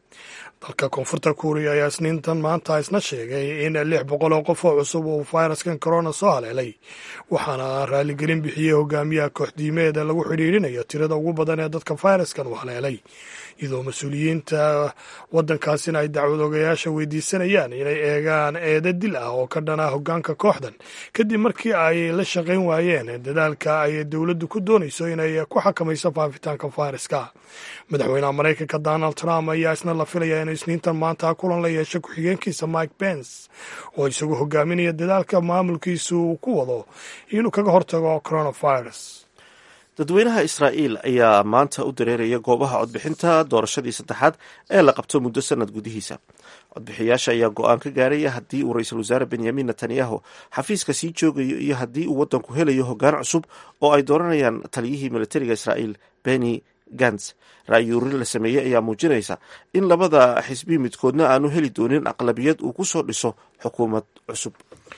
dalka koonfurta kuuriya ayaa isniintan maanta isna sheegay in lix boqol oo qof oo cusub uu fayraskan corona soo haleelay waxaana raaligelin bixiyey hogaamiyaha kooxdiimeeda lagu xidhiidhinayo tirada ugu badan ee dadka fayraskan uu haleelay iyadoo mas-uuliyiinta waddankaasina ay dacwad ogayaasha weydiisanayaan inay eegaan eeda dil ah oo ka dhana hoggaanka kooxdan kadib markii ay la shaqayn waayeen dadaalka ay dowladdu ku doonayso inay ku xakamayso faafitaanka fayraska madaxweynaha maraykanka donald trump ayaa isna la filaya inuu isniintan maanta kulan la yeesho ku-xigeenkiisa mike pence oo isagu hogaaminaya dadaalka maamulkiisu uu ku wado inuu kaga hortago coronavirus dadweynaha israa'iil ayaa maanta u dareeraya goobaha codbixinta doorashadii saddexaad ee la qabto muddo sanad gudihiisa codbixiyaasha ayaa go-aan ka gaaraya haddii uu ra-iisul wasaare benyamin netanyahu xafiiska sii joogayo iyo haddii uu waddanku helayo hoggaan cusub oo ay dooranayaan taliyihii militariga israa'iil beni gans ra-yuurin la sameeyey ayaa muujinaysa in labada xisbi midkoodna aanu heli doonin aqlabiyad uu ku soo dhiso xukuumad cusub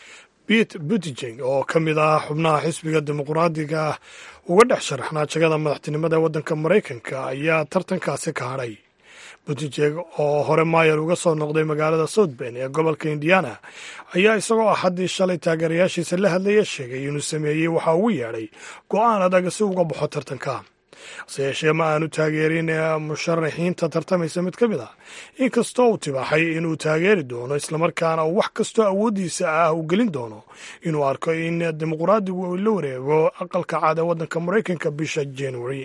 pete buttigen oo ka mid ah xubnaha xisbiga dimuqraadiga ah uga dhex sharaxnaa jagada madaxtinimada ee waddanka maraykanka ayaa tartankaasi ka hadhay buttigen oo hore maayar uga soo noqday magaalada south ben ee gobolka indiana ayaa isagoo axaddii shalay taageerayaashiisa la hadlaya sheegay inuu sameeyey waxa ugu yeedhay go-aan adag si uga baxo tartanka hase yeeshee ma aanu taageerin musharaxiinta tartamaysa mid ka mid ah inkastoo uu tibaaxay inuu taageeri doono islamarkaana uu wax kastoo awooddiisa ah uu gelin doono inuu arko in dimuqraadigu uu la wareego aqalka caad ee waddanka maraykanka bisha january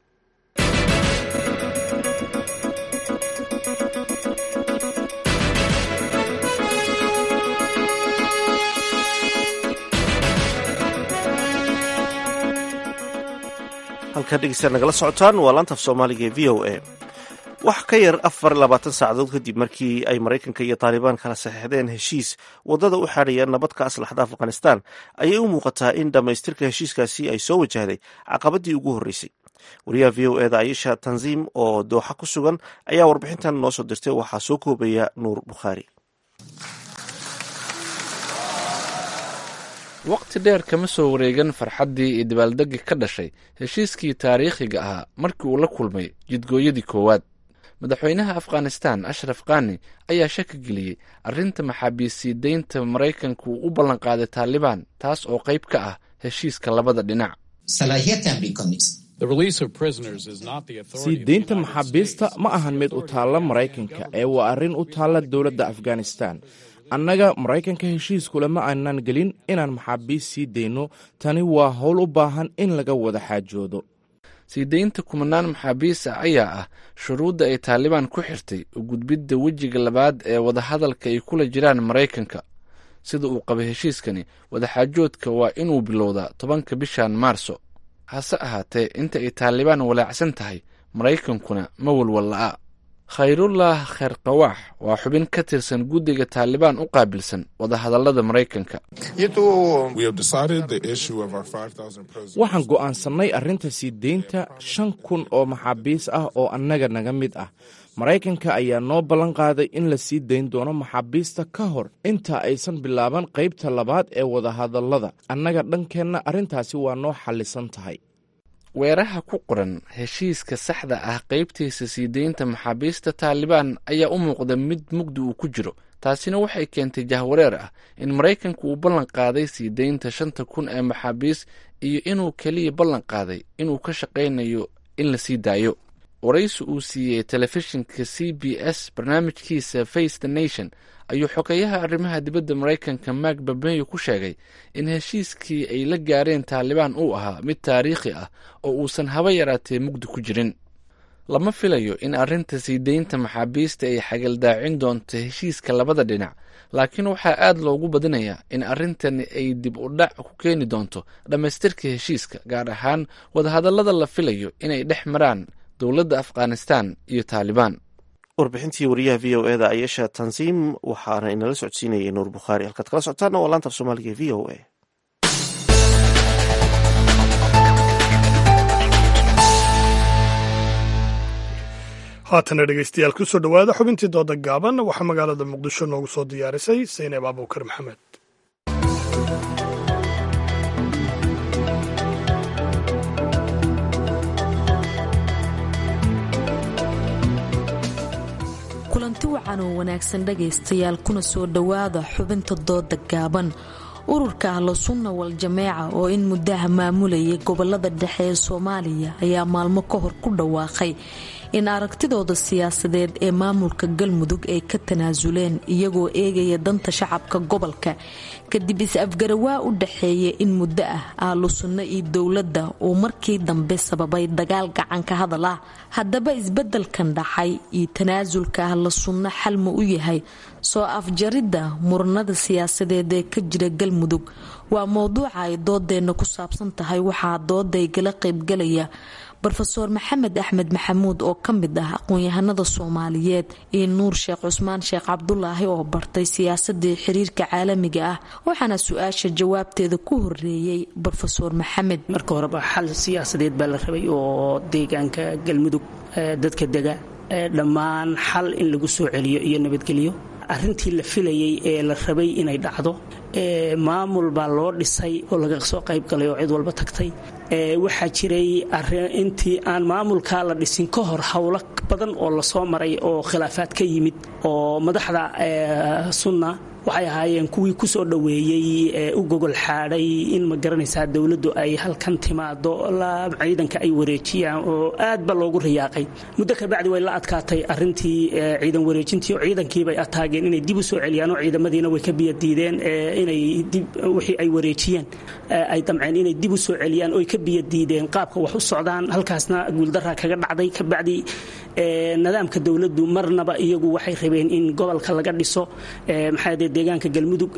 halkaa dhegeystaad nagala socotaan waa laanta af soomaaliga ee v o a wax ka yar afar labaatan saacadood kadib markii ay maraykanka iyo taalibaan kala saxeixdeen heshiis waddada u xaadhaya nabad ka aslaxda afghanistan ayay u muuqataa in dhammaystirka heshiiskaasi ay soo wajahday caqabadii ugu horreysay wariyaha v o eda ayisha tanziim oo dooxa ku sugan ayaa warbixintan noo soo dirtay waxaa soo koobaya nuur bukhaari waqti dheer kama soo wareegan farxaddii iyo dabaaldegga ka dhashay heshiiskii taariikhiga ahaa markii uu la kulmay jidgooyadii koowaad madaxweynaha afghanistan ashraf khani ayaa shaki geliyey arrinta maxaabiisii deynta maraykanka uu u ballanqaaday taalibaan taas oo qayb ka ah heshiiska labada dhinac sii deynta maxaabiista ma ahan mid u taalla maraykanka ee waa arrin u taalla dowladda afghanistan annaga maraykanka heshiiskule ma aanan gelin inaan maxaabiist sii deyno tani waa howl u baahan in laga wada xaajoodo sii deynta kumanaan maxaabiis ah ayaa ah shuruudda ay taalibaan ku xirtay u gudbidda wejiga labaad ee wadahadalka ay kula jiraan maraykanka sida uu qabay heshiiskani wadaxaajoodka waa inuu bilowdaa tobanka bishan maarso hase ahaatee inta ay taalibaan walaacsan tahay maraykankuna ma walwalla'a khayrullah kheyrqawaax waa xubin ka tirsan guddiga taalibaan u qaabilsan wadahadallada maraykanka waxaan go'aansannay arrinta sii deynta shan kun oo maxaabiis ah oo annaga naga mid ah maraykanka ayaa noo ballan qaaday in la sii dayn doono maxaabiista ka hor inta aysan bilaaban qaybta labaad ee wadahadallada annaga dhankeenna arrintaasi waa noo xallisan tahay weeraha ku qoran heshiiska saxda ah qaybtiisa sii deynta maxaabiista taalibaan ayaa u muuqda mid mugdi uu ku jiro taasina waxay keentay jahwareer ah in maraykanka uu ballan qaaday sii deynta shanta kun ee maxaabiis iyo inuu keliya ballan qaaday inuu ka shaqaynayo in la sii daayo waraysi uu siiyey telefishinka c b s barnaamijkiisa face the nation ayuu xogeyaha arrimaha dibadda maraykanka mark babeyo ku sheegay in heshiiskii ay la gaareen taalibaan uu ahaa mid taariikhi ah oo uusan haba yaraatee mugdi ku jirin lama filayo in arrinta sii deynta maxaabiista ay xagaldaacin doonto heshiiska labada dhinac laakiin waxaa aad loogu badinayaa in arrintani ay dib u dhac ku keeni doonto dhammaystirka heshiiska gaar ahaan wadahadallada la filayo inay dhex maraan dowladda afghanistan iyo taalibaan warbixintii wariyaha v o eda ayesha tansiim waxaana inala socodsiinayay nuur bukhaari halkaad kala socotaana waa laanta af soomaaliga v o a haatana dhegeystayaal kusoo dhowaada xubintii dooda gaaban waxaa magaalada muqdisho noogu soo diyaarisay sayneeb abuukar maxamed kulanti wacan oo wanaagsan dhagaystayaal kuna soo dhowaada xubinta dooda gaaban ururka ahlo sunna wal jameeca oo in muddaha maamulayay gobolada dhexe ee soomaaliya ayaa maalmo ka hor ku dhawaaqay in aragtidooda siyaasadeed ee maamulka galmudug ay ka tanaasuleen iyagoo eegaya danta shacabka gobolka kadib is-afgarawaa u dhaxeeya in muddo ah ahlu sunno iyo dowladda uu markii dambe sababay dagaal gacanka hadal ah haddaba isbeddelkan dhacay iyo tanaasulka ahla sunno xal ma u yahay soo afjaridda muranada siyaasadeed ee ka jira galmudug waa mowduuca ay doodeenna ku saabsan tahay waxaa dooday gala qaybgalaya rofeor maxamed axmed maxamuud oo ka mid ah aqoon-yahanada soomaaliyeed iyo nuur sheekh cusmaan sheekh cabdulaahi oo bartay siyaasadii xiriirka caalamiga ah waxaana su-aasha jawaabteeda ku horeeyey rofeor maxamed marka horeba xal siyaasadeed baa la rabay oo deegaanka galmudug dadka dega dhammaan xal in lagu soo celiyo iyo nabadgelyo arintii la filayay ee la rabay inay dhacdo maamul baa loo dhisay oo laga soo qayb galay oo cid walba tagtay waxaa jiray intii aan maamulkaa la dhisin ka hor howlo badan oo lasoo maray oo khilaafaad ka yimid oo madaxda sunna waxay ahaayeen kuwii kusoo dhoweeyey u gogol xaadhay in ma garanaysaa dowladdu ay halkan timaado ciidanka ay wareejiyaan oo aad ba loogu riyaaqay muddo kabacdi way la adkaatay arintii ciidan wareejintii oo ciidankiibay ataageen inay dib u soo celiyaan oo ciidamadiina way ka biyadiideen inay dib wixii ay wareejiyeen ay damceen inay dib u soo celiyaan oo ay ka biyadiideen qaabka wax u socdaan halkaasna guuldaraa kaga dhacday kabacdi nidaamka dowladdu marnaba iyagu waxay rabeen in gobolka laga dhiso maxaa deegaanka galmudug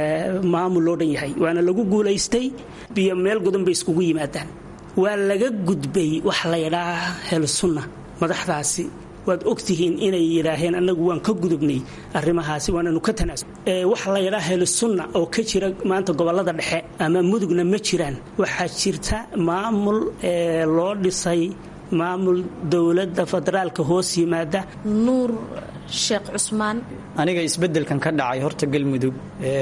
maamul loo dhan yahay waana lagu guulaystay biyo meel godan bay iskugu yimaadaan waa laga gudbay wax la ydhaa helsunna madaxdaasi waad ogtihiin inay yidhaaheen annagu waan ka gudubnay arrimahaasi waananu ka tanaasul wax la ydhaa helsunna oo ka jira maanta gobolada dhexe ama mudugna ma jiraan waxaa jirta maamul loo dhisay maamul dowladda federaalka hoos yimaada nuur sheekh cusmaan aniga isbeddelkan ka dhacay horta galmudug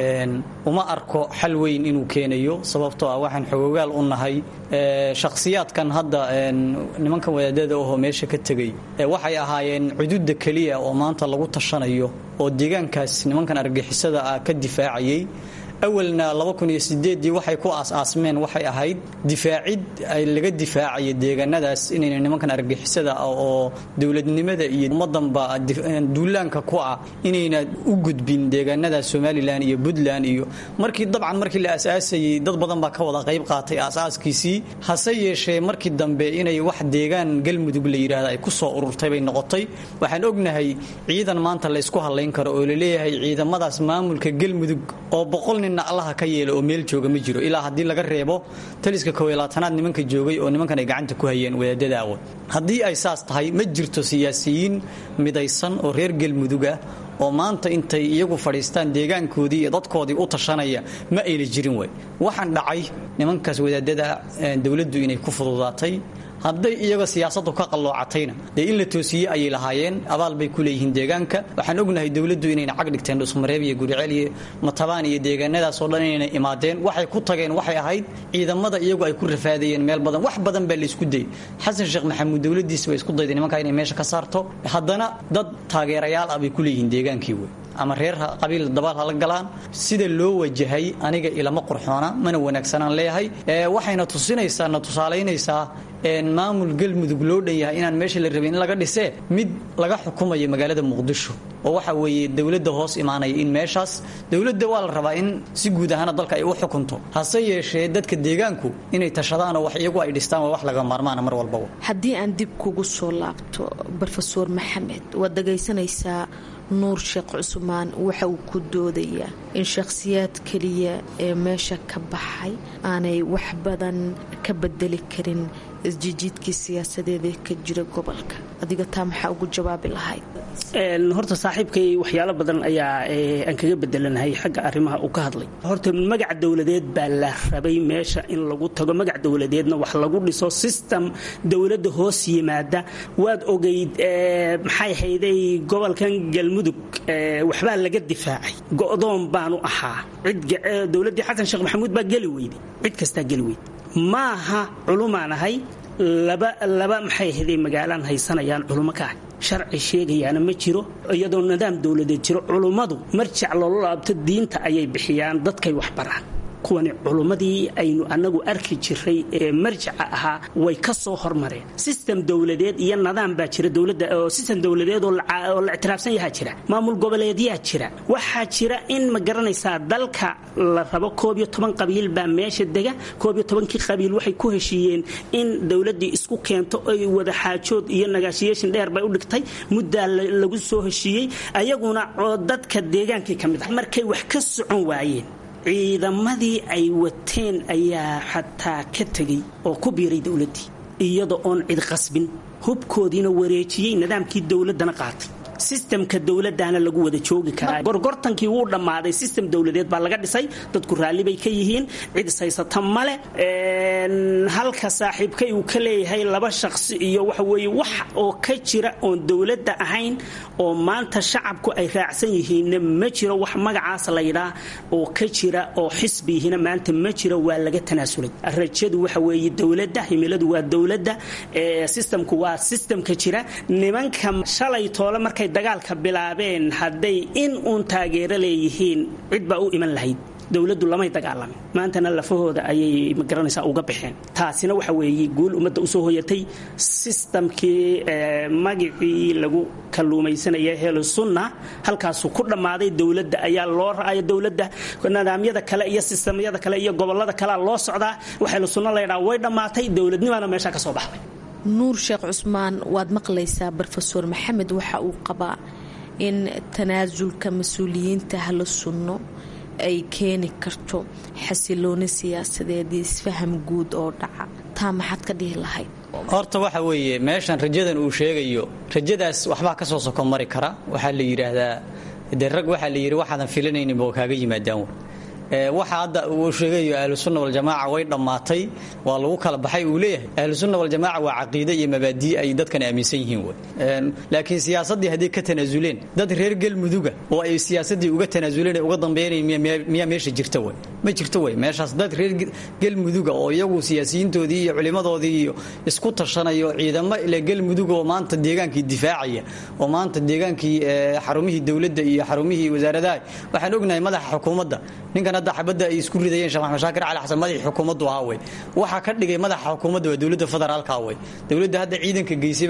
uma arko xal weyn inuu keenayo sababtoo ah waxaan xogogaal u nahay shakhsiyaadkan hadda nimankan wadaadada ahoo meesha ka tegay waxay ahaayeen cududa keliya oo maanta lagu tashanayo oo deegaankaas nimankan argixisada ah ka difaacayay awalna dii waxay ku aas-aasmeen waxay ahayd difaacid laga difaacaya deegaanadaas inayna nimankan argixisada ah oo dowladnimada iyo ummadanba duulaanka ku ah inayna u gudbin deegaanadaas somalilan iyo puntland iyo markii dabcan markii la aasaasayay dad badan baa ka wada qayb qaatay aasaaskiisii hase yeeshee markii dambe inay wax deegaan galmudug la yidhaahda ay ku soo ururtay bay noqotay waxaan ognahay ciidan maanta la ysku hadlayn karo oo laleeyahay ciidamadaas maamulka galmudug oo boqol nin allaha ka yeela oo meel jooga ma jiro ilaa haddii laga reebo taliska kowylaatanaad nimanka joogay oo nimankan ay gacanta ku hayeen wadaadada awood haddii ay saas tahay ma jirto siyaasiyiin midaysan oo reer galmuduga oo maanta intay iyagu fadhiistaan deegaankoodii iyo dadkoodii u tashanaya ma ayna jirin way waxaan dhacay nimankaas wadaadada dowladdu inay ku fududaatay hadday iyaga siyaasadu ka qalloocatayna dee in la toosiye ayay lahaayeen abaal bay ku leeyihiin deegaanka waxaan ognahay dowladdu inayna cag dhigteen dhusmareeb iyo guriceel iyo matabaan iyo deegaanadaasoo dhan inayna imaadeen waxay ku tageen waxay ahayd ciidamada iyagu ay ku rafaadayeen meel badan wax badan baa laysku dayay xasan sheekh maxamuud dowladiisa way isku dayday nimankaa inay meesha ka saarto haddana dad taageerayaal ah bay ku leeyihiin deegaankii wey ama reer qabiil dabaal hala galaan sida loo wajahay aniga ilama qurxoona mana wanaagsanaan leeyahay waxayna tusinaysaa na tusaalaynaysaa maamul galmudug loo dhan yahay inaan meesha la rabin in laga dhisee mid laga xukumayo magaalada muqdisho oo waxa weeye dowladda hoos imaanaya in meeshaas dowladda waa la rabaa in si guud ahaana dalka ay u xukunto hase yeeshee dadka deegaanku inay tashadaanoo wax iyagu ay dhistaan waa wax laga maarmaana mar walbaba haddii aan dib kugu soo laabto brofeor maxamed waad dhagaysanaysaa nuur sheekh cusmaan waxa uu ku doodayaa in shakhsiyaad keliya ee meesha ka baxay aanay wax badan ka bedeli karin isjijiidkii siyaasadeed ee ka jira gobolka adiga taa maxaa ugu jawaabi lahayd horta saaxiibkay waxyaalo badan ayaa aan kaga bedelanahay xagga arrimaha uu ka hadlay horta magac dowladeed baa la rabay meesha in lagu tago magac dowladeedna wax lagu dhiso system dowladda hoos yimaada waad ogeyd maxay hayday gobolkan galmudug waxbaa laga difaacay go'doon baanu ahaa dowladdii xasan sheekh maxamuud baa geli weyday cid kastaa geli weyday maaha culumaan ahay laba laba maxay haday magaalaan haysanayaan culummo ka ah sharci sheegayaana ma jiro iyadoo nidaam dowladeed jiro culummadu marjac loola laabto diinta ayay bixiyaan dadkay wax baraan kuwani culummadii aynu annagu arki jiray ee marjaca ahaa way ka soo hormareen sistem dowladeed iyo nidaam baa jira dowladda oo sistem dowladeed oo la ictiraafsan yahaa jira maamul goboleedyaa jira waxaa jira in ma garanaysaa dalka la rabo koob iyo toban qabiil baa meesha dega koob iyo tobankii qabiil waxay ku heshiiyeen in dowladdii isku keento ay wada xaajood iyo negotiation dheer bay u dhigtay muddaa lagu soo heshiiyey ayaguna dadka deegaankii ka mid ah markay wax ka socon waayeen ciidamadii ay wateen ayaa xataa ka tegay oo ku biiray dowladdii iyada oon cid qasbin hubkoodiina wareejiyey nidaamkii dowladdana qaatay sistemka dowladdaana lagu wada joogi karaa gorgortankii wuu dhammaaday sistem dowladeed baa laga dhisay dadku raalli bay ka yihiin cid ishaysata male halka saaxiibkay uu ka leeyahay laba shaqsi iyo waxa weeye wax oo ka jira oon dowladda ahayn oo maanta shacabku ay raacsan yihiinna ma jiro wax magacaas laydhaa oo ka jira oo xisbiyihina maanta ma jiro waa laga tanaasulay rajadu waxa weeye dowladda himiladu waa dowladda sistemku waa sistemka jira nimanka shalay toole markay dagaalka bilaabeen hadday in uun taageero leeyihiin cid baa u iman lahayd dowladdu lamay dagaalamin maantana lafahooda ayay magaranaysaa uga baxeen taasina waxa weeye guul ummadda usoo hoyatay sistamkii magicii lagu kalluumaysanaya helo sunna halkaasuu ku dhammaaday dowladda ayaa loo ra'aya dowladda nidaamyada kale iyo sistamyada kale iyo gobolada kalea loo socdaa waxayla sunna laydhaa way dhammaatay dowladnimaana meesha ka soo baxday nuur sheekh cusmaan waad maqlaysaa brofeor maxamed waxa uu qabaa in tanaasulka mas-uuliyiinta hala sunno ay keeni karto xasilooni siyaasadeed iyo isfaham guud oo dhaca taa maxaad ka dhihi lahayd horta waxa weeye meeshan rajadan uu sheegayo rajadaas waxbaa ka soo soko mari kara waxaa la yidhaahdaa de rag waxaa la yidhi waxaadan filanayninba kaaga yimaadaan waxa hadda uu sheegayo ahlusunna waljamaaca way dhammaatay waa lagu kala baxay uu leeyahay ahlusunna waljamaaca waa caqiide iyo mabaadii ay dadkan aaminsan yihiin wey laakiin siyaasaddii hadday ka tanaasuleen dad reer galmuduga oo ay siyaasaddii uga tanaasuleen ee uga dambeynay miyaa meesha jirta wey ma jirto wey meeshaas dad reer galmuduga oo iyagu siyaasiyiintoodii iyo culimadoodii iyo isku tashanayo ciidamo ile galmuduga oo maanta deegaankii difaacaya oo maanta deegaankii xarumihii dowladda iyo xarumihii wasaaradaha waxaan ognahay madaxa xukuumadda ninkan hadda xabadda ay isku ridayeen sheekh maxamed shaakir cali xasan madaxii xukuumaddu ahaa wey waxaa ka dhigay madaxa xukuumadda waa dowladda federaalka wey dowladda hadda ciidanka geysay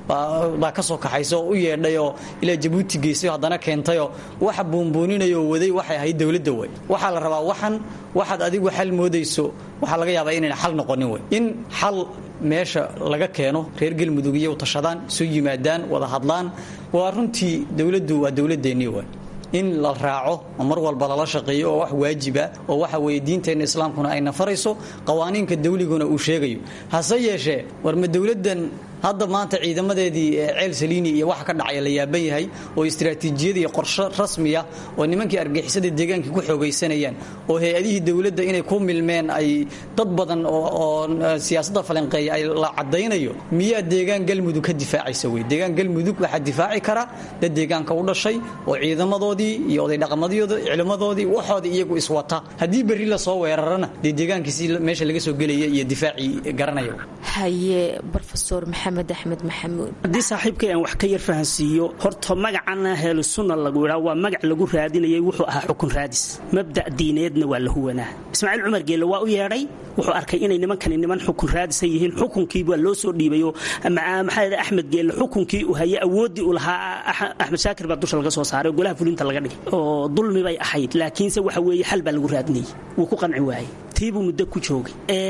baa ka soo kaxaysa oo u yeedhay oo ilaa jabuuti geysay haddana keentayoo waxa buunbuuninaya oo waday waxay ahayd dowladda wey waxaa la rabaa waxan waxaad adigu xal moodayso waxaa laga yaabaa inayna xal noqonin wey in xal meesha laga keeno reer galmudug iyo tashadaan isu yimaadaan wada hadlaan waa runtii dowladdu waa dowladeennii wey in la raaco oo mar walba lala shaqeeyo oo wax waajiba oo waxa weeye diinteenna islaamkuna ayna farayso qawaaniinka dawliguna uu sheegayo hase yeeshee war ma dowladdan hadda maanta ciidamadeedii ceel saliini iyo waxa ka dhacaya la yaaban yahay oo istiraatiijiyad iyo qorshe rasmiya oo nimankii argixisada deegaankii ku xoogaysanayaan oo hay-adihii dowladda inay ku milmeen ay dad badan oo siyaasadda falanqeeya ay la cadaynayo miyaa deegaan galmudug ka difaacaysa wey deegaan galmudug waxaa difaaci kara dad deegaanka u dhashay oo ciidamadoodii iyo oday dhaqamadyooda cilmadoodii waxoodii iyagu iswata haddii berri la soo weerarana dee deegaankiisi meesha laga soo gelaya iyo difaacii garanaya haye rofesor maxamed axmed maxamuud haddii saaxiibkay aan wax ka yar fahansiiyo horta magacana heelusunna lagu idhaa waa magac lagu raadinayay wuxuu ahaa xukun raadis mabda' diineedna waa la huwanaa ismaaciil cumar geelle waa u yeedhay wuxuu arkay inay nimankani niman xukun raadisa yihiin xukunkii waa loo soo dhiibayo maxaa axmed geelle xukunkii uu hayay awooddii uu lahaa axmed shaakir baa dusha laga soo saaray oo golaha fulinta laga dhigay oo dulmi bay ahayd laakiinse waxa weeye xal baa lagu raadinayay wuu ku qanci waayey tiibuu muddo ku joogay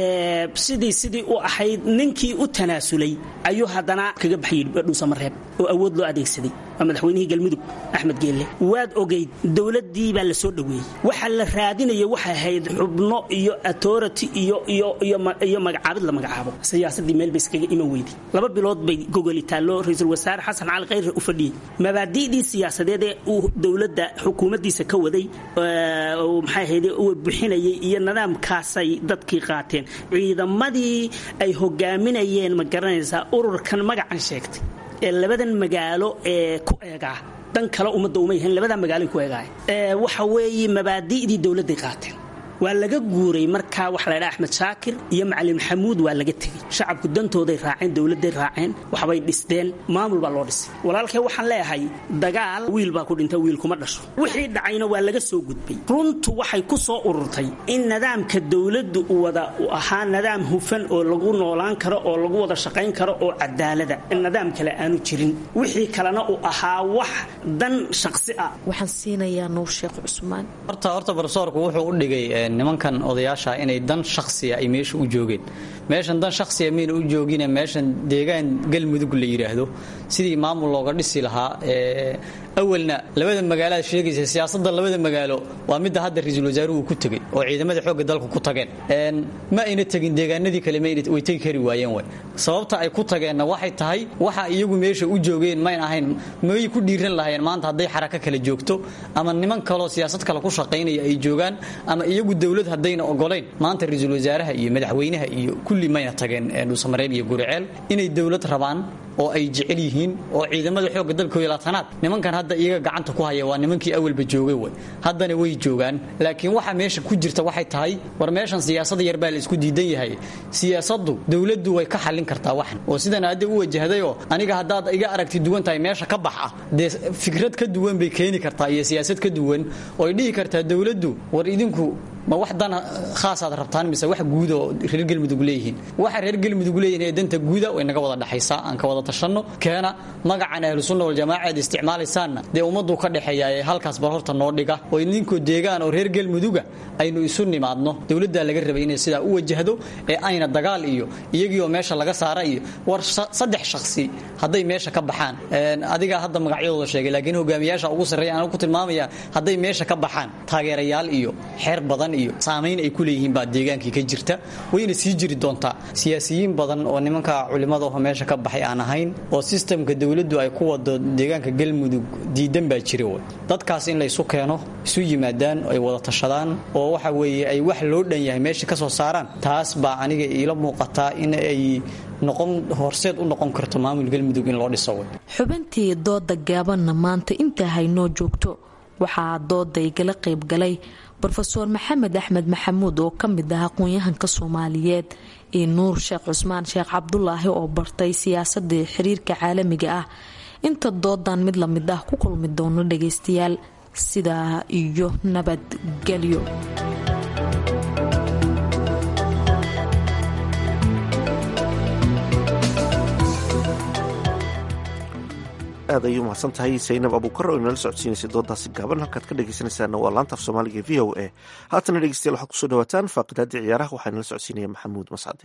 sidii sidii u ahayd ninkii u tanaasulay ayuu haddana kaga baxyay dhuusamareeb oo awood loo adeegsaday waa madaxweynihii galmudug axmed geelle waad ogayd dowladdii baa la soo dhoweeyey waxa la raadinaya waxay ahayd xubno iyo authority iyo iyo iyo magacaabid la magacaabo siyaasaddii meel bay iskaga iman weyday laba bilood bay gogoli taallo ra-iisul wasaare xasan cali khayre u fadhiyey mabaadi'dii siyaasadeed ee uu dowladda xukuumaddiisa ka waday maxay ahayd uu bixinayay iyo nidaamkaasay dadkii qaateen ciidamadii ay hogaaminayeen ma garanaysaa ururkan magacan sheegtay ee labadan magaalo ee ku eegaa dan kale ummadda uma yahayn labadaa magaaloy ku eegaaya waxa weeye mabaadi'dii dowladday qaateen waa laga guuray markaa waxa la ydhaha axmed shaakir iyo macalin maxamuud waa laga tegey shacabku dantooday raaceen dowladday raaceen waxbay dhisteen maamul baa loo dhisay walaalkee waxaan leeyahay dagaal wiil baa ku dhinta wiil kuma dhasho wixii dhacayna waa laga soo gudbay runtu waxay ku soo ururtay in nidaamka dowladdu uu wada u ahaa nidaam hufan oo lagu noolaan karo oo lagu wada shaqayn karo oo cadaalada nidaam kale aanu jirin wixii kalena uu ahaa wax dan shaqsi ah waxaan siinayaa nuur sheekh cusmaan horta horta barsoorku wuxuu u dhigay nimankan odayaasha inay dan shakhsiya ay meesha u joogeen meeshan dan shakhsiya mayna u joogine meeshan deegaan galmudug la yidhaahdo sidii maamul looga dhisi lahaa awalna labada magaaload sheegaysa siyaasadda labada magaalo waa midda hadda ra-iisul wasaaruhu ku tegey oo ciidamada xoogga dalku ku tageen ma ayna tegin deegaanadii kale way tegi kari waayeen way sababta ay ku tageenna waxay tahay waxa iyagu meesha u joogeen mayn ahayn may ku dhiiran lahayeen maanta hadday xarako kale joogto ama niman kaloo siyaasad kale ku shaqaynaya ay joogaan ama iyagu dowlad haddayna ogolayn maanta ra-iisul wasaaraha iyo madaxweynaha iyo kulli mayna tageen dhuusamareeb iyo guriceel inay dowlad rabaan oo ay jecel yihiin oo ciidamada xoogga dalka laatanaad nimankan hadda iyaga gacanta ku haya waa nimankii awalba joogay way haddana way joogaan laakiin waxa meesha ku jirta waxay tahay war meeshan siyaasada yar baa la isku diidan yahay siyaasaddu dowladdu way ka xallin kartaa waxan oo sidan hadda u wajahdayoo aniga haddaad iga aragti duwan tahay meesha ka bax ah dee fikrad ka duwan bay keeni kartaa iyo siyaasad ka duwan oo ay dhihi kartaa dowladdu war idinku ma wax dan khaasaad rabtaan mise wax guud oo reer galmudug leeyihiin waxa reer galmudug leeyihin ee danta guuda way naga wada dhaxaysaa aan ka wada tashanno keena magacan ahlusunna waljamaaca aad isticmaalaysaanna dee ummaddu ka dhexeeya ee halkaas bar horta noo dhiga oo idinkoo deegaan oo reer galmuduga aynu isu nimaadno dowladdaa laga rabay inay sidaa u wajahdo ee ayna dagaal iyo iyagii oo meesha laga saara iyo war saddex shakhsi hadday meesha ka baxaan adigaa hadda magacyadooda sheegay laakiin hogaamiyaasha ugu sarreeya aan ku tilmaamaya hadday meesha ka baxaan taageerayaal iyo xeer badan iyo saamayn ay ku leeyihiin baa deegaankii ka jirta wayna sii jiri doontaa siyaasiyiin badan oo nimanka culimadaho meesha ka baxay aan ahayn oo sistamka dowladdu ay ku wado deegaanka galmudug diidan baa jira wey dadkaas in laysu keeno isu yimaadaan ay wada tashadaan oo waxa weeye ay wax loo dhan yahay meesha ka soo saaraan taas baa aniga iila muuqataa in ay noqon horseed u noqon karto maamul galmudug in loo dhiso wey xubintii dooda gaabanna maanta intaa haynoo joogto waxaa dooda igala qayb galay rofeor maxamed axmed maxamuud oo ka mid ah aqoon-yahanka soomaaliyeed iyo nuur sheekh cusmaan sheekh cabdulaahi oo bartay siyaasadii xiriirka caalamiga ah inta doodan mid lamid ah ku kulmi doono dhagaystayaal sidaa iyo nabadgelyo aad ayuu mahadsan tahay saynab abuukar oo inala socodsiinaysay doodaasi gaaban halkaad ka dhegeysanaysaana waa laanta af soomaaliga v o a haatana dhegeystayaal waxaad kusoo dhawaataan faaqidaadii ciyaaraha waxaa inala socodsiinaya maxamuud mascade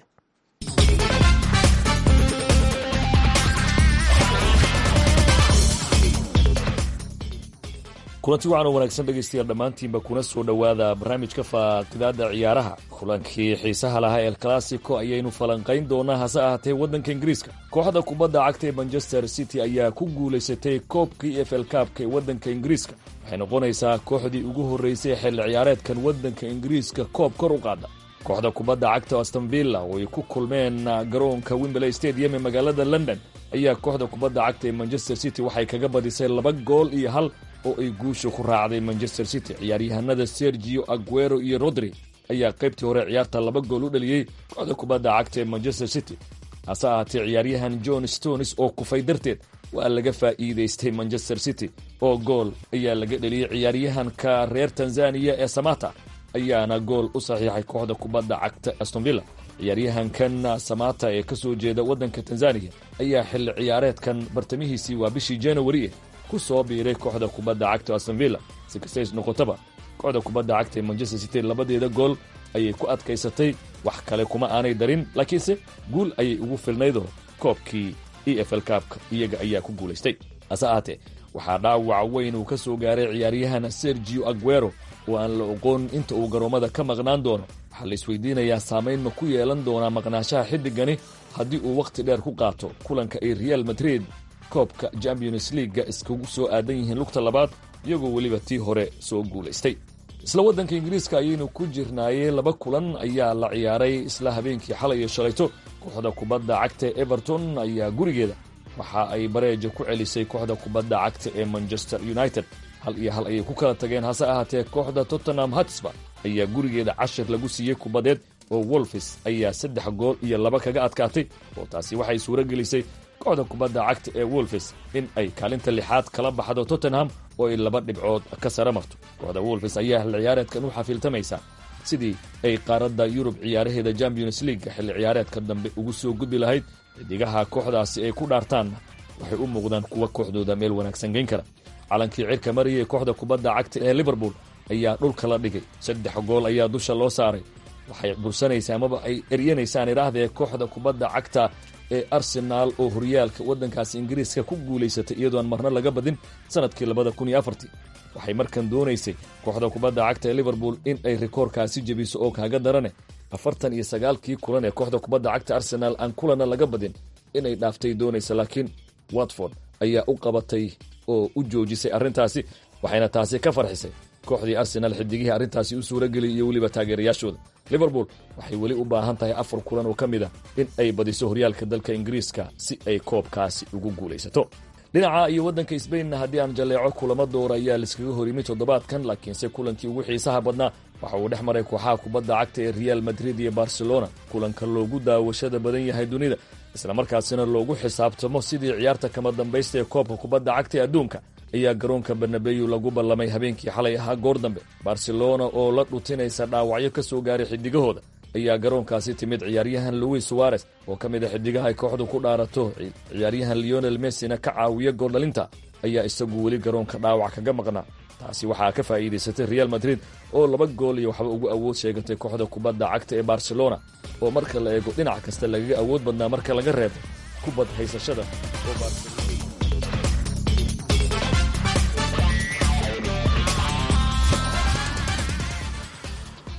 kulanti waxaan oo wanaagsan dhegaystayaal dhammaantiinba kuna soo dhowaada barnaamijka faaqidaada ciyaaraha kulankii xiisaha lahaa el classico ayaynu falanqayn doonaa hase ahaatee waddanka ingiriiska kooxda kubadda cagta ee manchester city ayaa ku guulaysatay koobkii f l kaabka ee waddanka ingiriiska waxay noqonaysaa kooxdii ugu horreysay xilli ciyaareedkan waddanka ingiriiska koob kor u qaada kooxda kubadda cagta astonvilla oo ay ku kulmeen garoonka wimberley stadium ee magaalada london ayaa kooxda kubadda cagta ee manchester city waxay kaga badisay laba gool iyo hal oo ay guusha ku raacday manchester city ciyaaryahanada sergio aguero iyo rodri ayaa qaybtii hore ciyaarta laba gool u dhaliyey kooxda kubadda cagta ee manchester city hase ahaatee ciyaaryahan john stones oo kufay darteed waa laga faa'iidaystay manchester city oo gool ayaa laga dheliyey ciyaaryahanka reer tanzaniya ee samata ayaana gool u saxiixay kooxda kubadda cagta astonvilla ciyaaryahankan samata ee ka soo jeeda waddanka tanzaniya ayaa xilli ciyaareedkan bartamihiisii waa bishii januari ku soo biiray kooxda kubadda cagta astonvilla si kastays noqotaba kooxda kubadda cagta ee manchester city labadeeda gool ayay ku adkaysatay wax kale kuma aanay darin laakiinse guul ayay ugu filnaydoo koobkii e f l kaabka iyaga ayaa ku guulaystay hase ahaatee waxaa dhaawac weyn uu ka soo gaaray ciyaaryahan sergio aguero oo aan la oqoon inta uu garoommada ka maqnaan doono waxaa la isweydiinayaa saamayn ma ku yeelan doonaa maqnaashaha xiddigani haddii uu wakhti dheer ku qaato kulanka ay real madrid koobka champions leaga iskugu soo aadan yihiin lugta labaad iyagoo weliba tii hore soo guulaystay isla waddanka ingiriiska ayaynu ku jirnaayey laba kulan ayaa la ciyaaray isla habeenkii xalay iyo shalayto kooxda kubadda cagta ee everton ayaa gurigeeda waxa ay bareeja ku celisay kooxda kubadda cagta ee manchester united hal iyo hal ayay ku kala tageen hase ahaatee kooxda tottenham hatsba ayaa gurigeeda cashir lagu siiyey kubadeed oo wolfis ayaa saddex gool iyo laba kaga adkaatay oo taasi waxay suuro gelisay kooxda kubadda cagta ee wolfis in ay kaalinta lixaad kala baxdo tottenham oo ay laba dhibcood ka sare marto kooxda wolfis ayaa xilli ciyaareedkan u xafiiltamaysa sidii ay qaaradda yurub ciyaaraheeda champions leaga xilli ciyaareedka dambe ugu soo gudbi lahayd xidigaha kooxdaasi ay ku dhaartaanna waxay u muuqdaan kuwa kooxdooda meel wanaagsan geyn kara calankii cirka mariyay kooxda kubadda cagta ee liverpool ayaa dhulka la dhigay saddex gool ayaa dusha loo saaray waxay bursanaysaa amaba ay eryanaysaan idhaahdee kooxda kubadda cagta ee arsenaal oo horyaalka waddankaasi ingiriiska ku guulaysatay iyadoon marna laga badin sanadkii labada kun iyo afartii waxay markan doonaysay kooxda kubadda cagta ee liverpool in ay rikoorkaasi jebiso oo kaaga darane afartan iyo sagaalkii kulan ee kooxda kubadda cagta arsenaal aan kulana laga badin inay dhaaftay doonaysa laakiin watford ayaa u qabatay oo u joojisay arrintaasi waxayna taasi ka farxisay kooxdii arsenaal xidigihii arrintaasi u suurageliyay iyo weliba taageerayaashooda liverpool waxay weli u baahan tahay afar kulan oo ka mid ah in ay badiso horyaalka dalka ingiriiska si ay koobkaasi ugu guulaysato dhinaca iyo waddanka sbainna haddii aan jalleeco kulamo doora ayaa laiskaga hor yimid toddobaadkan laakiinse kulankii ugu xiisaha badnaa waxa uu dhex maray kooxaha kubadda cagta ee real madrid iyo barcelona kulanka loogu daawashada badan yahay dunida islamarkaasina loogu xisaabtamo sidii ciyaarta kama dambaysta ee koobka kubadda cagta ee adduunka ayaa garoonka barnabeyu lagu ballamay habeenkii xalay ahaa goor dambe barcelona oo la dhutinaysa dhaawacyo ka soo gaaray xidigahooda ayaa garoonkaasi timid ciyaaryahan louis suarez oo ka mid a xidigaha ay kooxdu ku dhaarato ciyaaryahan leonel messina ka caawiya gooldhalinta ayaa isagu weli garoonka dhaawac kaga maqnaa taasi waxaa ka faa'iidaysatay real madrid oo laba gool iyo waxba ugu awood sheegatay kooxda kubadda cagta ee barcelona oo marka la eego dhinac kasta lagaga awood badnaa marka laga reebo kubad haysashada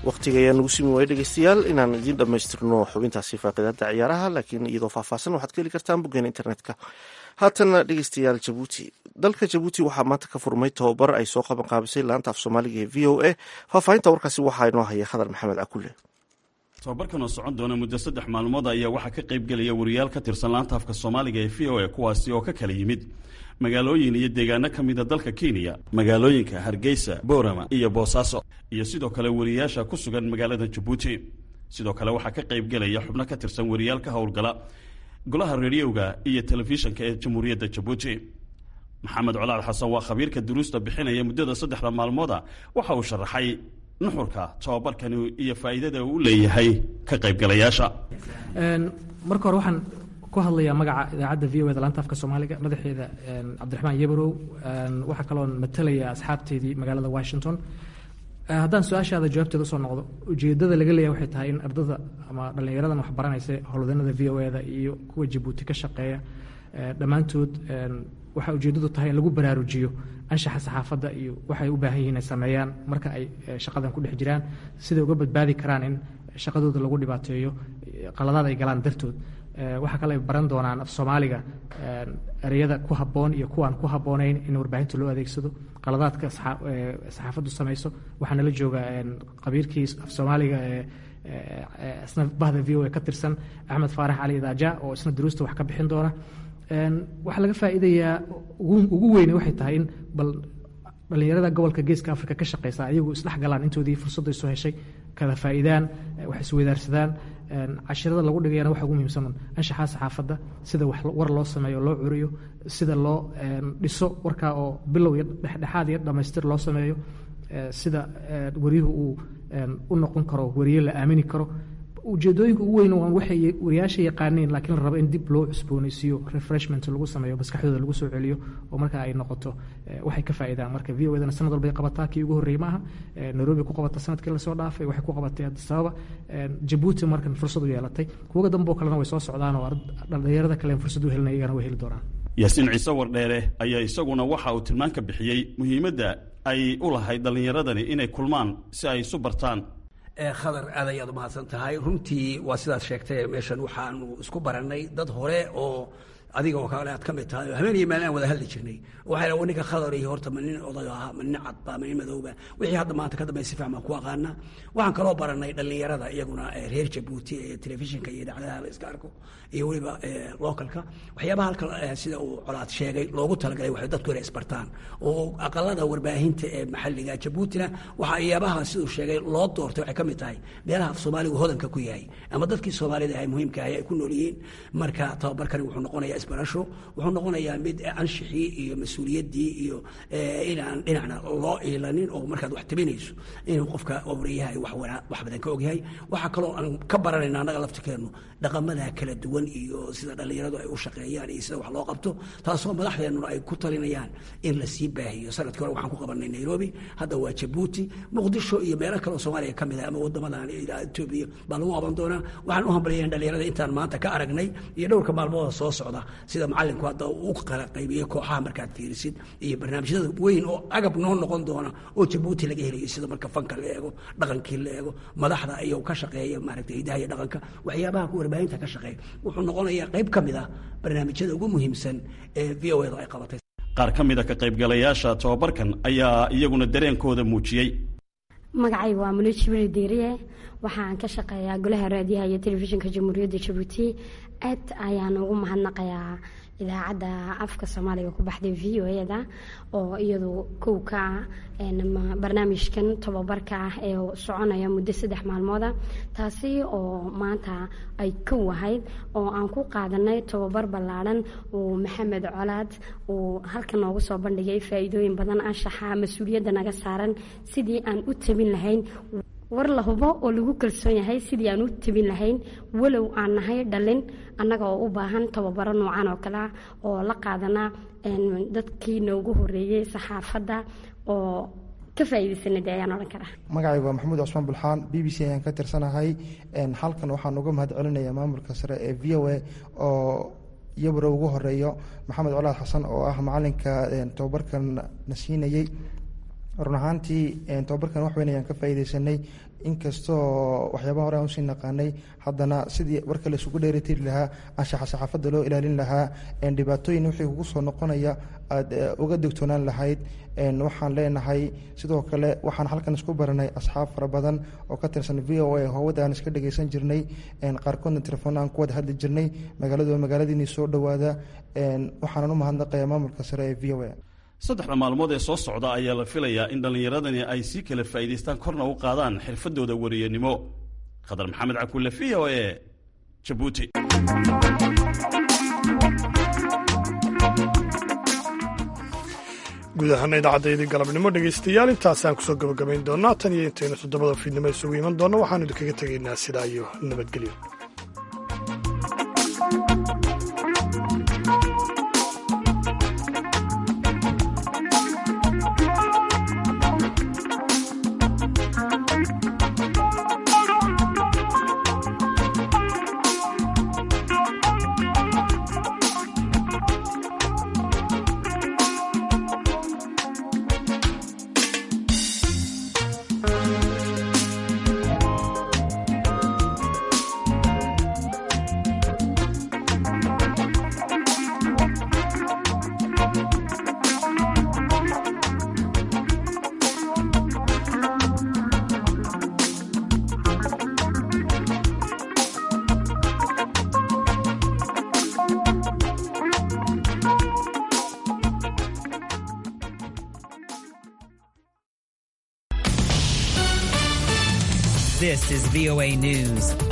wakhtiga ayaa nagu simi waaya dhegeystayaal inaan idiin dhammaystirno xubintaasi faaqidaada ciyaaraha laakiin iyadoo faahfaahsan waxaad ka heli kartaan boggeena internetka haatana dhegeystayaal jabuuti dalka jabuuti waxaa maanta ka furmay tobabar ay soo qaban qaabisay laanta af soomaaliga ee v o a faahfaahinta warkaasi waxaa inoo haya khadar maxamed akule tobabarkan oo socon doona muddo saddex maalmood ayaa waxaa ka qayb gelaya wariyaal ka tirsan laanta afka soomaaliga ee v o a kuwaasi oo ka kala yimid magaalooyin iyo deegaano ka mida dalka kenya magaalooyinka hargeysa boorama iyo boosaaso iyo sidoo kale wariyaasha ku sugan magaalada jabuuti sidoo kale waxaa ka qayb gelaya xubno ka tirsan wariyaal ka howlgala golaha rediyoga iyo telefishinka ee jamhuuriyadda jabuuti maxamed colaad xasan waa khabiirka duruusta bixinaya muddada saddexda maalmooda waxa uu sharaxay nuxurka tobabarkani iyo faa'iidada uu leeyahay ka qaybgalayaasha marka hore waxaan ku hadlayaa magaca idaacadda v o eda laanta afka soomaaliga madaxeeda cabdiraxmaan yabarow waxaa kaloon matalaya asxaabteedii magaalada washington haddaan su-aashaada jawaabteeda usoo noqdo ujeedada laga leeyahay waxay tahay in ardada ama dhallinyaradan wax baranaysa howlwadanada v o eda iyo kuwa jabuuti ka shaqeeya dhammaantood waxaa ujeedadu tahay in lagu baraarujiyo anshaxa saxaafadda iyo waxay u baahan yihiin ay sameeyaan marka ay shaqadan ku dhex jiraan siday uga badbaadi karaan in shaqadooda lagu dhibaateeyo qaladaad ay galaan dartood waxaa kale ay baran doonaan af soomaaliga ereyada ku habboon iyo kuwaan ku habboonayn in warbaahinta loo adeegsado qaladaadka saxaafaddu samayso waxaa nala jooga qabiirkii af soomaaliga isna bahda v o a ka tirsan axmed faarax cali idaaja oo isna duruusta wax ka bixin doona waxaa laga faa'iidayaa ugu weyne waxay tahay in bal dhallinyarada gobolka geeska africa ka shaqeysa ayagu isdhex galaan intoodii fursadday soo heshay kala faa'iidaan wax isweydaarsadaan cashirada lagu dhigayana waxa ugu muhiimsan anshaxaa saxaafadda sida wax war loo sameeyo loo curiyo sida loo dhiso warkaa oo bilow iyo dhexdhexaad iyo dhammaystir loo sameeyo sida wariyuhu uu u noqon karo wariye la aamini karo ujeedooyinka ugu weyn waan waxay wariyaasha yaqaaneen laakiin la rabo in dib loo cusboonaysiiyo refreshment lagu sameeyo maskaxdooda lagu soo celiyo oo marka ay noqoto waxay ka faa'iidaan marka v o edana sanad walbay qabataa kii ugu horreeyey maaha nairobi ku qabata sanadkii lasoo dhaafay waxay ku qabatay addis ababa jabuuti markan fursad u yeelatay kuwaga damboo kalena way soo socdaan oo dhallinyarada kale fursad u helinaya iyagana way heli doonaan yaasiin ciise wardheere ayaa isaguna waxa uu tilmaan ka bixiyey muhiimadda ay u lahayd dhallinyaradani inay kulmaan si ay isu bartaan khadar aad ayaad u mahadsan tahay runtii waa sidaad sheegtay meeshan waxaanu isku barannay dad hore oo adiga oo kale aad ka mid tahay oo habeen iyo maalin aan wada hadli jirnay waxay wa ninka khadar iyo horta ma nin oday ahaa ma nin cadba ma nin madowba wixii hadda maanta ka dambeya si fiican baan ku aqaana waxaan kaloo barannay dhallinyarada iyaguna reer jabuuti ee telefishinka iyo idaacadaha la iska arko iyo weliba localka waxyaabaha halkan sida uu colaad sheegay loogu talagalay waxay dadku inay isbartaan oo aqalada warbaahinta ee maxalliga jabuutina waxa iyaabaha siduu sheegay loo doortay waxay ka mid tahay meelaha af soomaaligu hodanka ku yahay ama dadkii soomaalida ay muhiimka ahay ay ku nool yihiin marka tababarkani wuxuu noqonayaa isbarasho wuxuu noqonayaa mid anshixii iyo mas-uuliyaddii iyo inaan dhinacna loo iilanin oo markaad wax tabinayso inuu qofka wariyaha wax wax badan ka ogyahay waxaa kaloo aan ka baranayna annaga laftirkeennu dhaqamada kala duwan iyo sida dhallinyaradu ay u shaqeeyaan iyo sida wax loo qabto taasoo madaxdeennuna ay ku talinayaan in la sii baahiyo sanadkii hore waxaan ku qabanay nairobi hadda waa jabuuti muqdisho iyo meelo kaleoo soomaaliya ka mid ah ama wadamadan etoobiya baa lagu qaban doonaa waxaan u hambalyayn dhallinyarada intaan maanta ka aragnay iyo dhowrka maalmooda soo socda sida macalinku hadda u kala qaybiyey kooxaha markaad fiirisid iyo barnaamijyada weyn oo agab noo noqon doona oo jabuuti laga helayo sida marka fanka la eego dhaqankii la eego madaxda iyo ka shaqeeya maaragtay hidaha iyo dhaqanka waxyaabaha ku warbaahinta ka shaqeeya wuxuu noqonayaa qayb ka mid ah barnaamijyada ugu muhiimsan ee v o edu ay qabatay qaar ka mida ka qaybgalayaasha tobabarkan ayaa iyaguna dareenkooda muujiyey magacayga waa mulo jibriil diiriye waxaan ka shaqeeyaa golaha raadiyaha iyo telefishinka jamhuuriyadda jabuuti aad ayaan ugu mahadnaqayaa idaacadda afka soomaaliga ku baxday v o eda oo iyadu kow ka ah barnaamijkan tobabarka ah ee soconaya muddo saddex maalmooda taasi oo maanta ay kow ahayd oo aan ku qaadanay tobabar ballaadhan uu maxamed colaad uu halka noogu soo bandhigay faa'iidooyin badan anshaxa mas-uuliyadda naga saaran sidii aan u tabin lahayn war la hubo oo lagu kalsoon yahay sidii aan u tabin lahayn walow aan nahay dhalin annaga oo u baahan tababaro noocan oo kale ah oo la qaadana dadkii noogu horeeyey saxaafadda oo ka faa'iidaysanay dee ayaan odhan karaa magacaygu waa maxamuud cusmaan bulxaan b b c ayaan ka tirsanahay halkan waxaan uga mahad celinayaa maamulka sare ee v o a oo iyabaro ugu horeeyo maxamed colaad xasan oo ah macalinka tobabarkan na siinayey run ahaantii tobabarkan wax weyn ayaan ka faa'iidaysanay inkastoo waxyaabaha hore aan usii naqaanay haddana sidii warka la isugu dheeritiri lahaa anshaxa saxaafadda loo ilaalin lahaa dhibaatooyin wixii kugu soo noqonaya aada uga digtoonaan lahayd waxaan leenahay sidoo kale waxaan halkan isku baranay asxaab fara badan oo ka tirsan v o a howada aan iska dhageysan jirnay qaarkoodna telefoon aan ku wada hadli jirnay magaaladu magaaladiinii soo dhowaada waxaanan u mahadnaqayaa maamulka sare ee v o a saddexda maalmood ee soo socda ayaa la filayaa in dhallinyaradani ay sii kala faa'iidaystaan korna u qaadaan xirfadooda wariyanimo khadar maxamed cakulle v o e jabuuti guud ahaana idaacaddayadii galabnimo dhegaystayaal intaasaan kusoo gabagabayn doonaa tan iyo intaynu toddobada fiidnimo isugu iman doonno waxaanu idinkaga tegaynaa sidaa iyo nabadgelyo This is VOA News.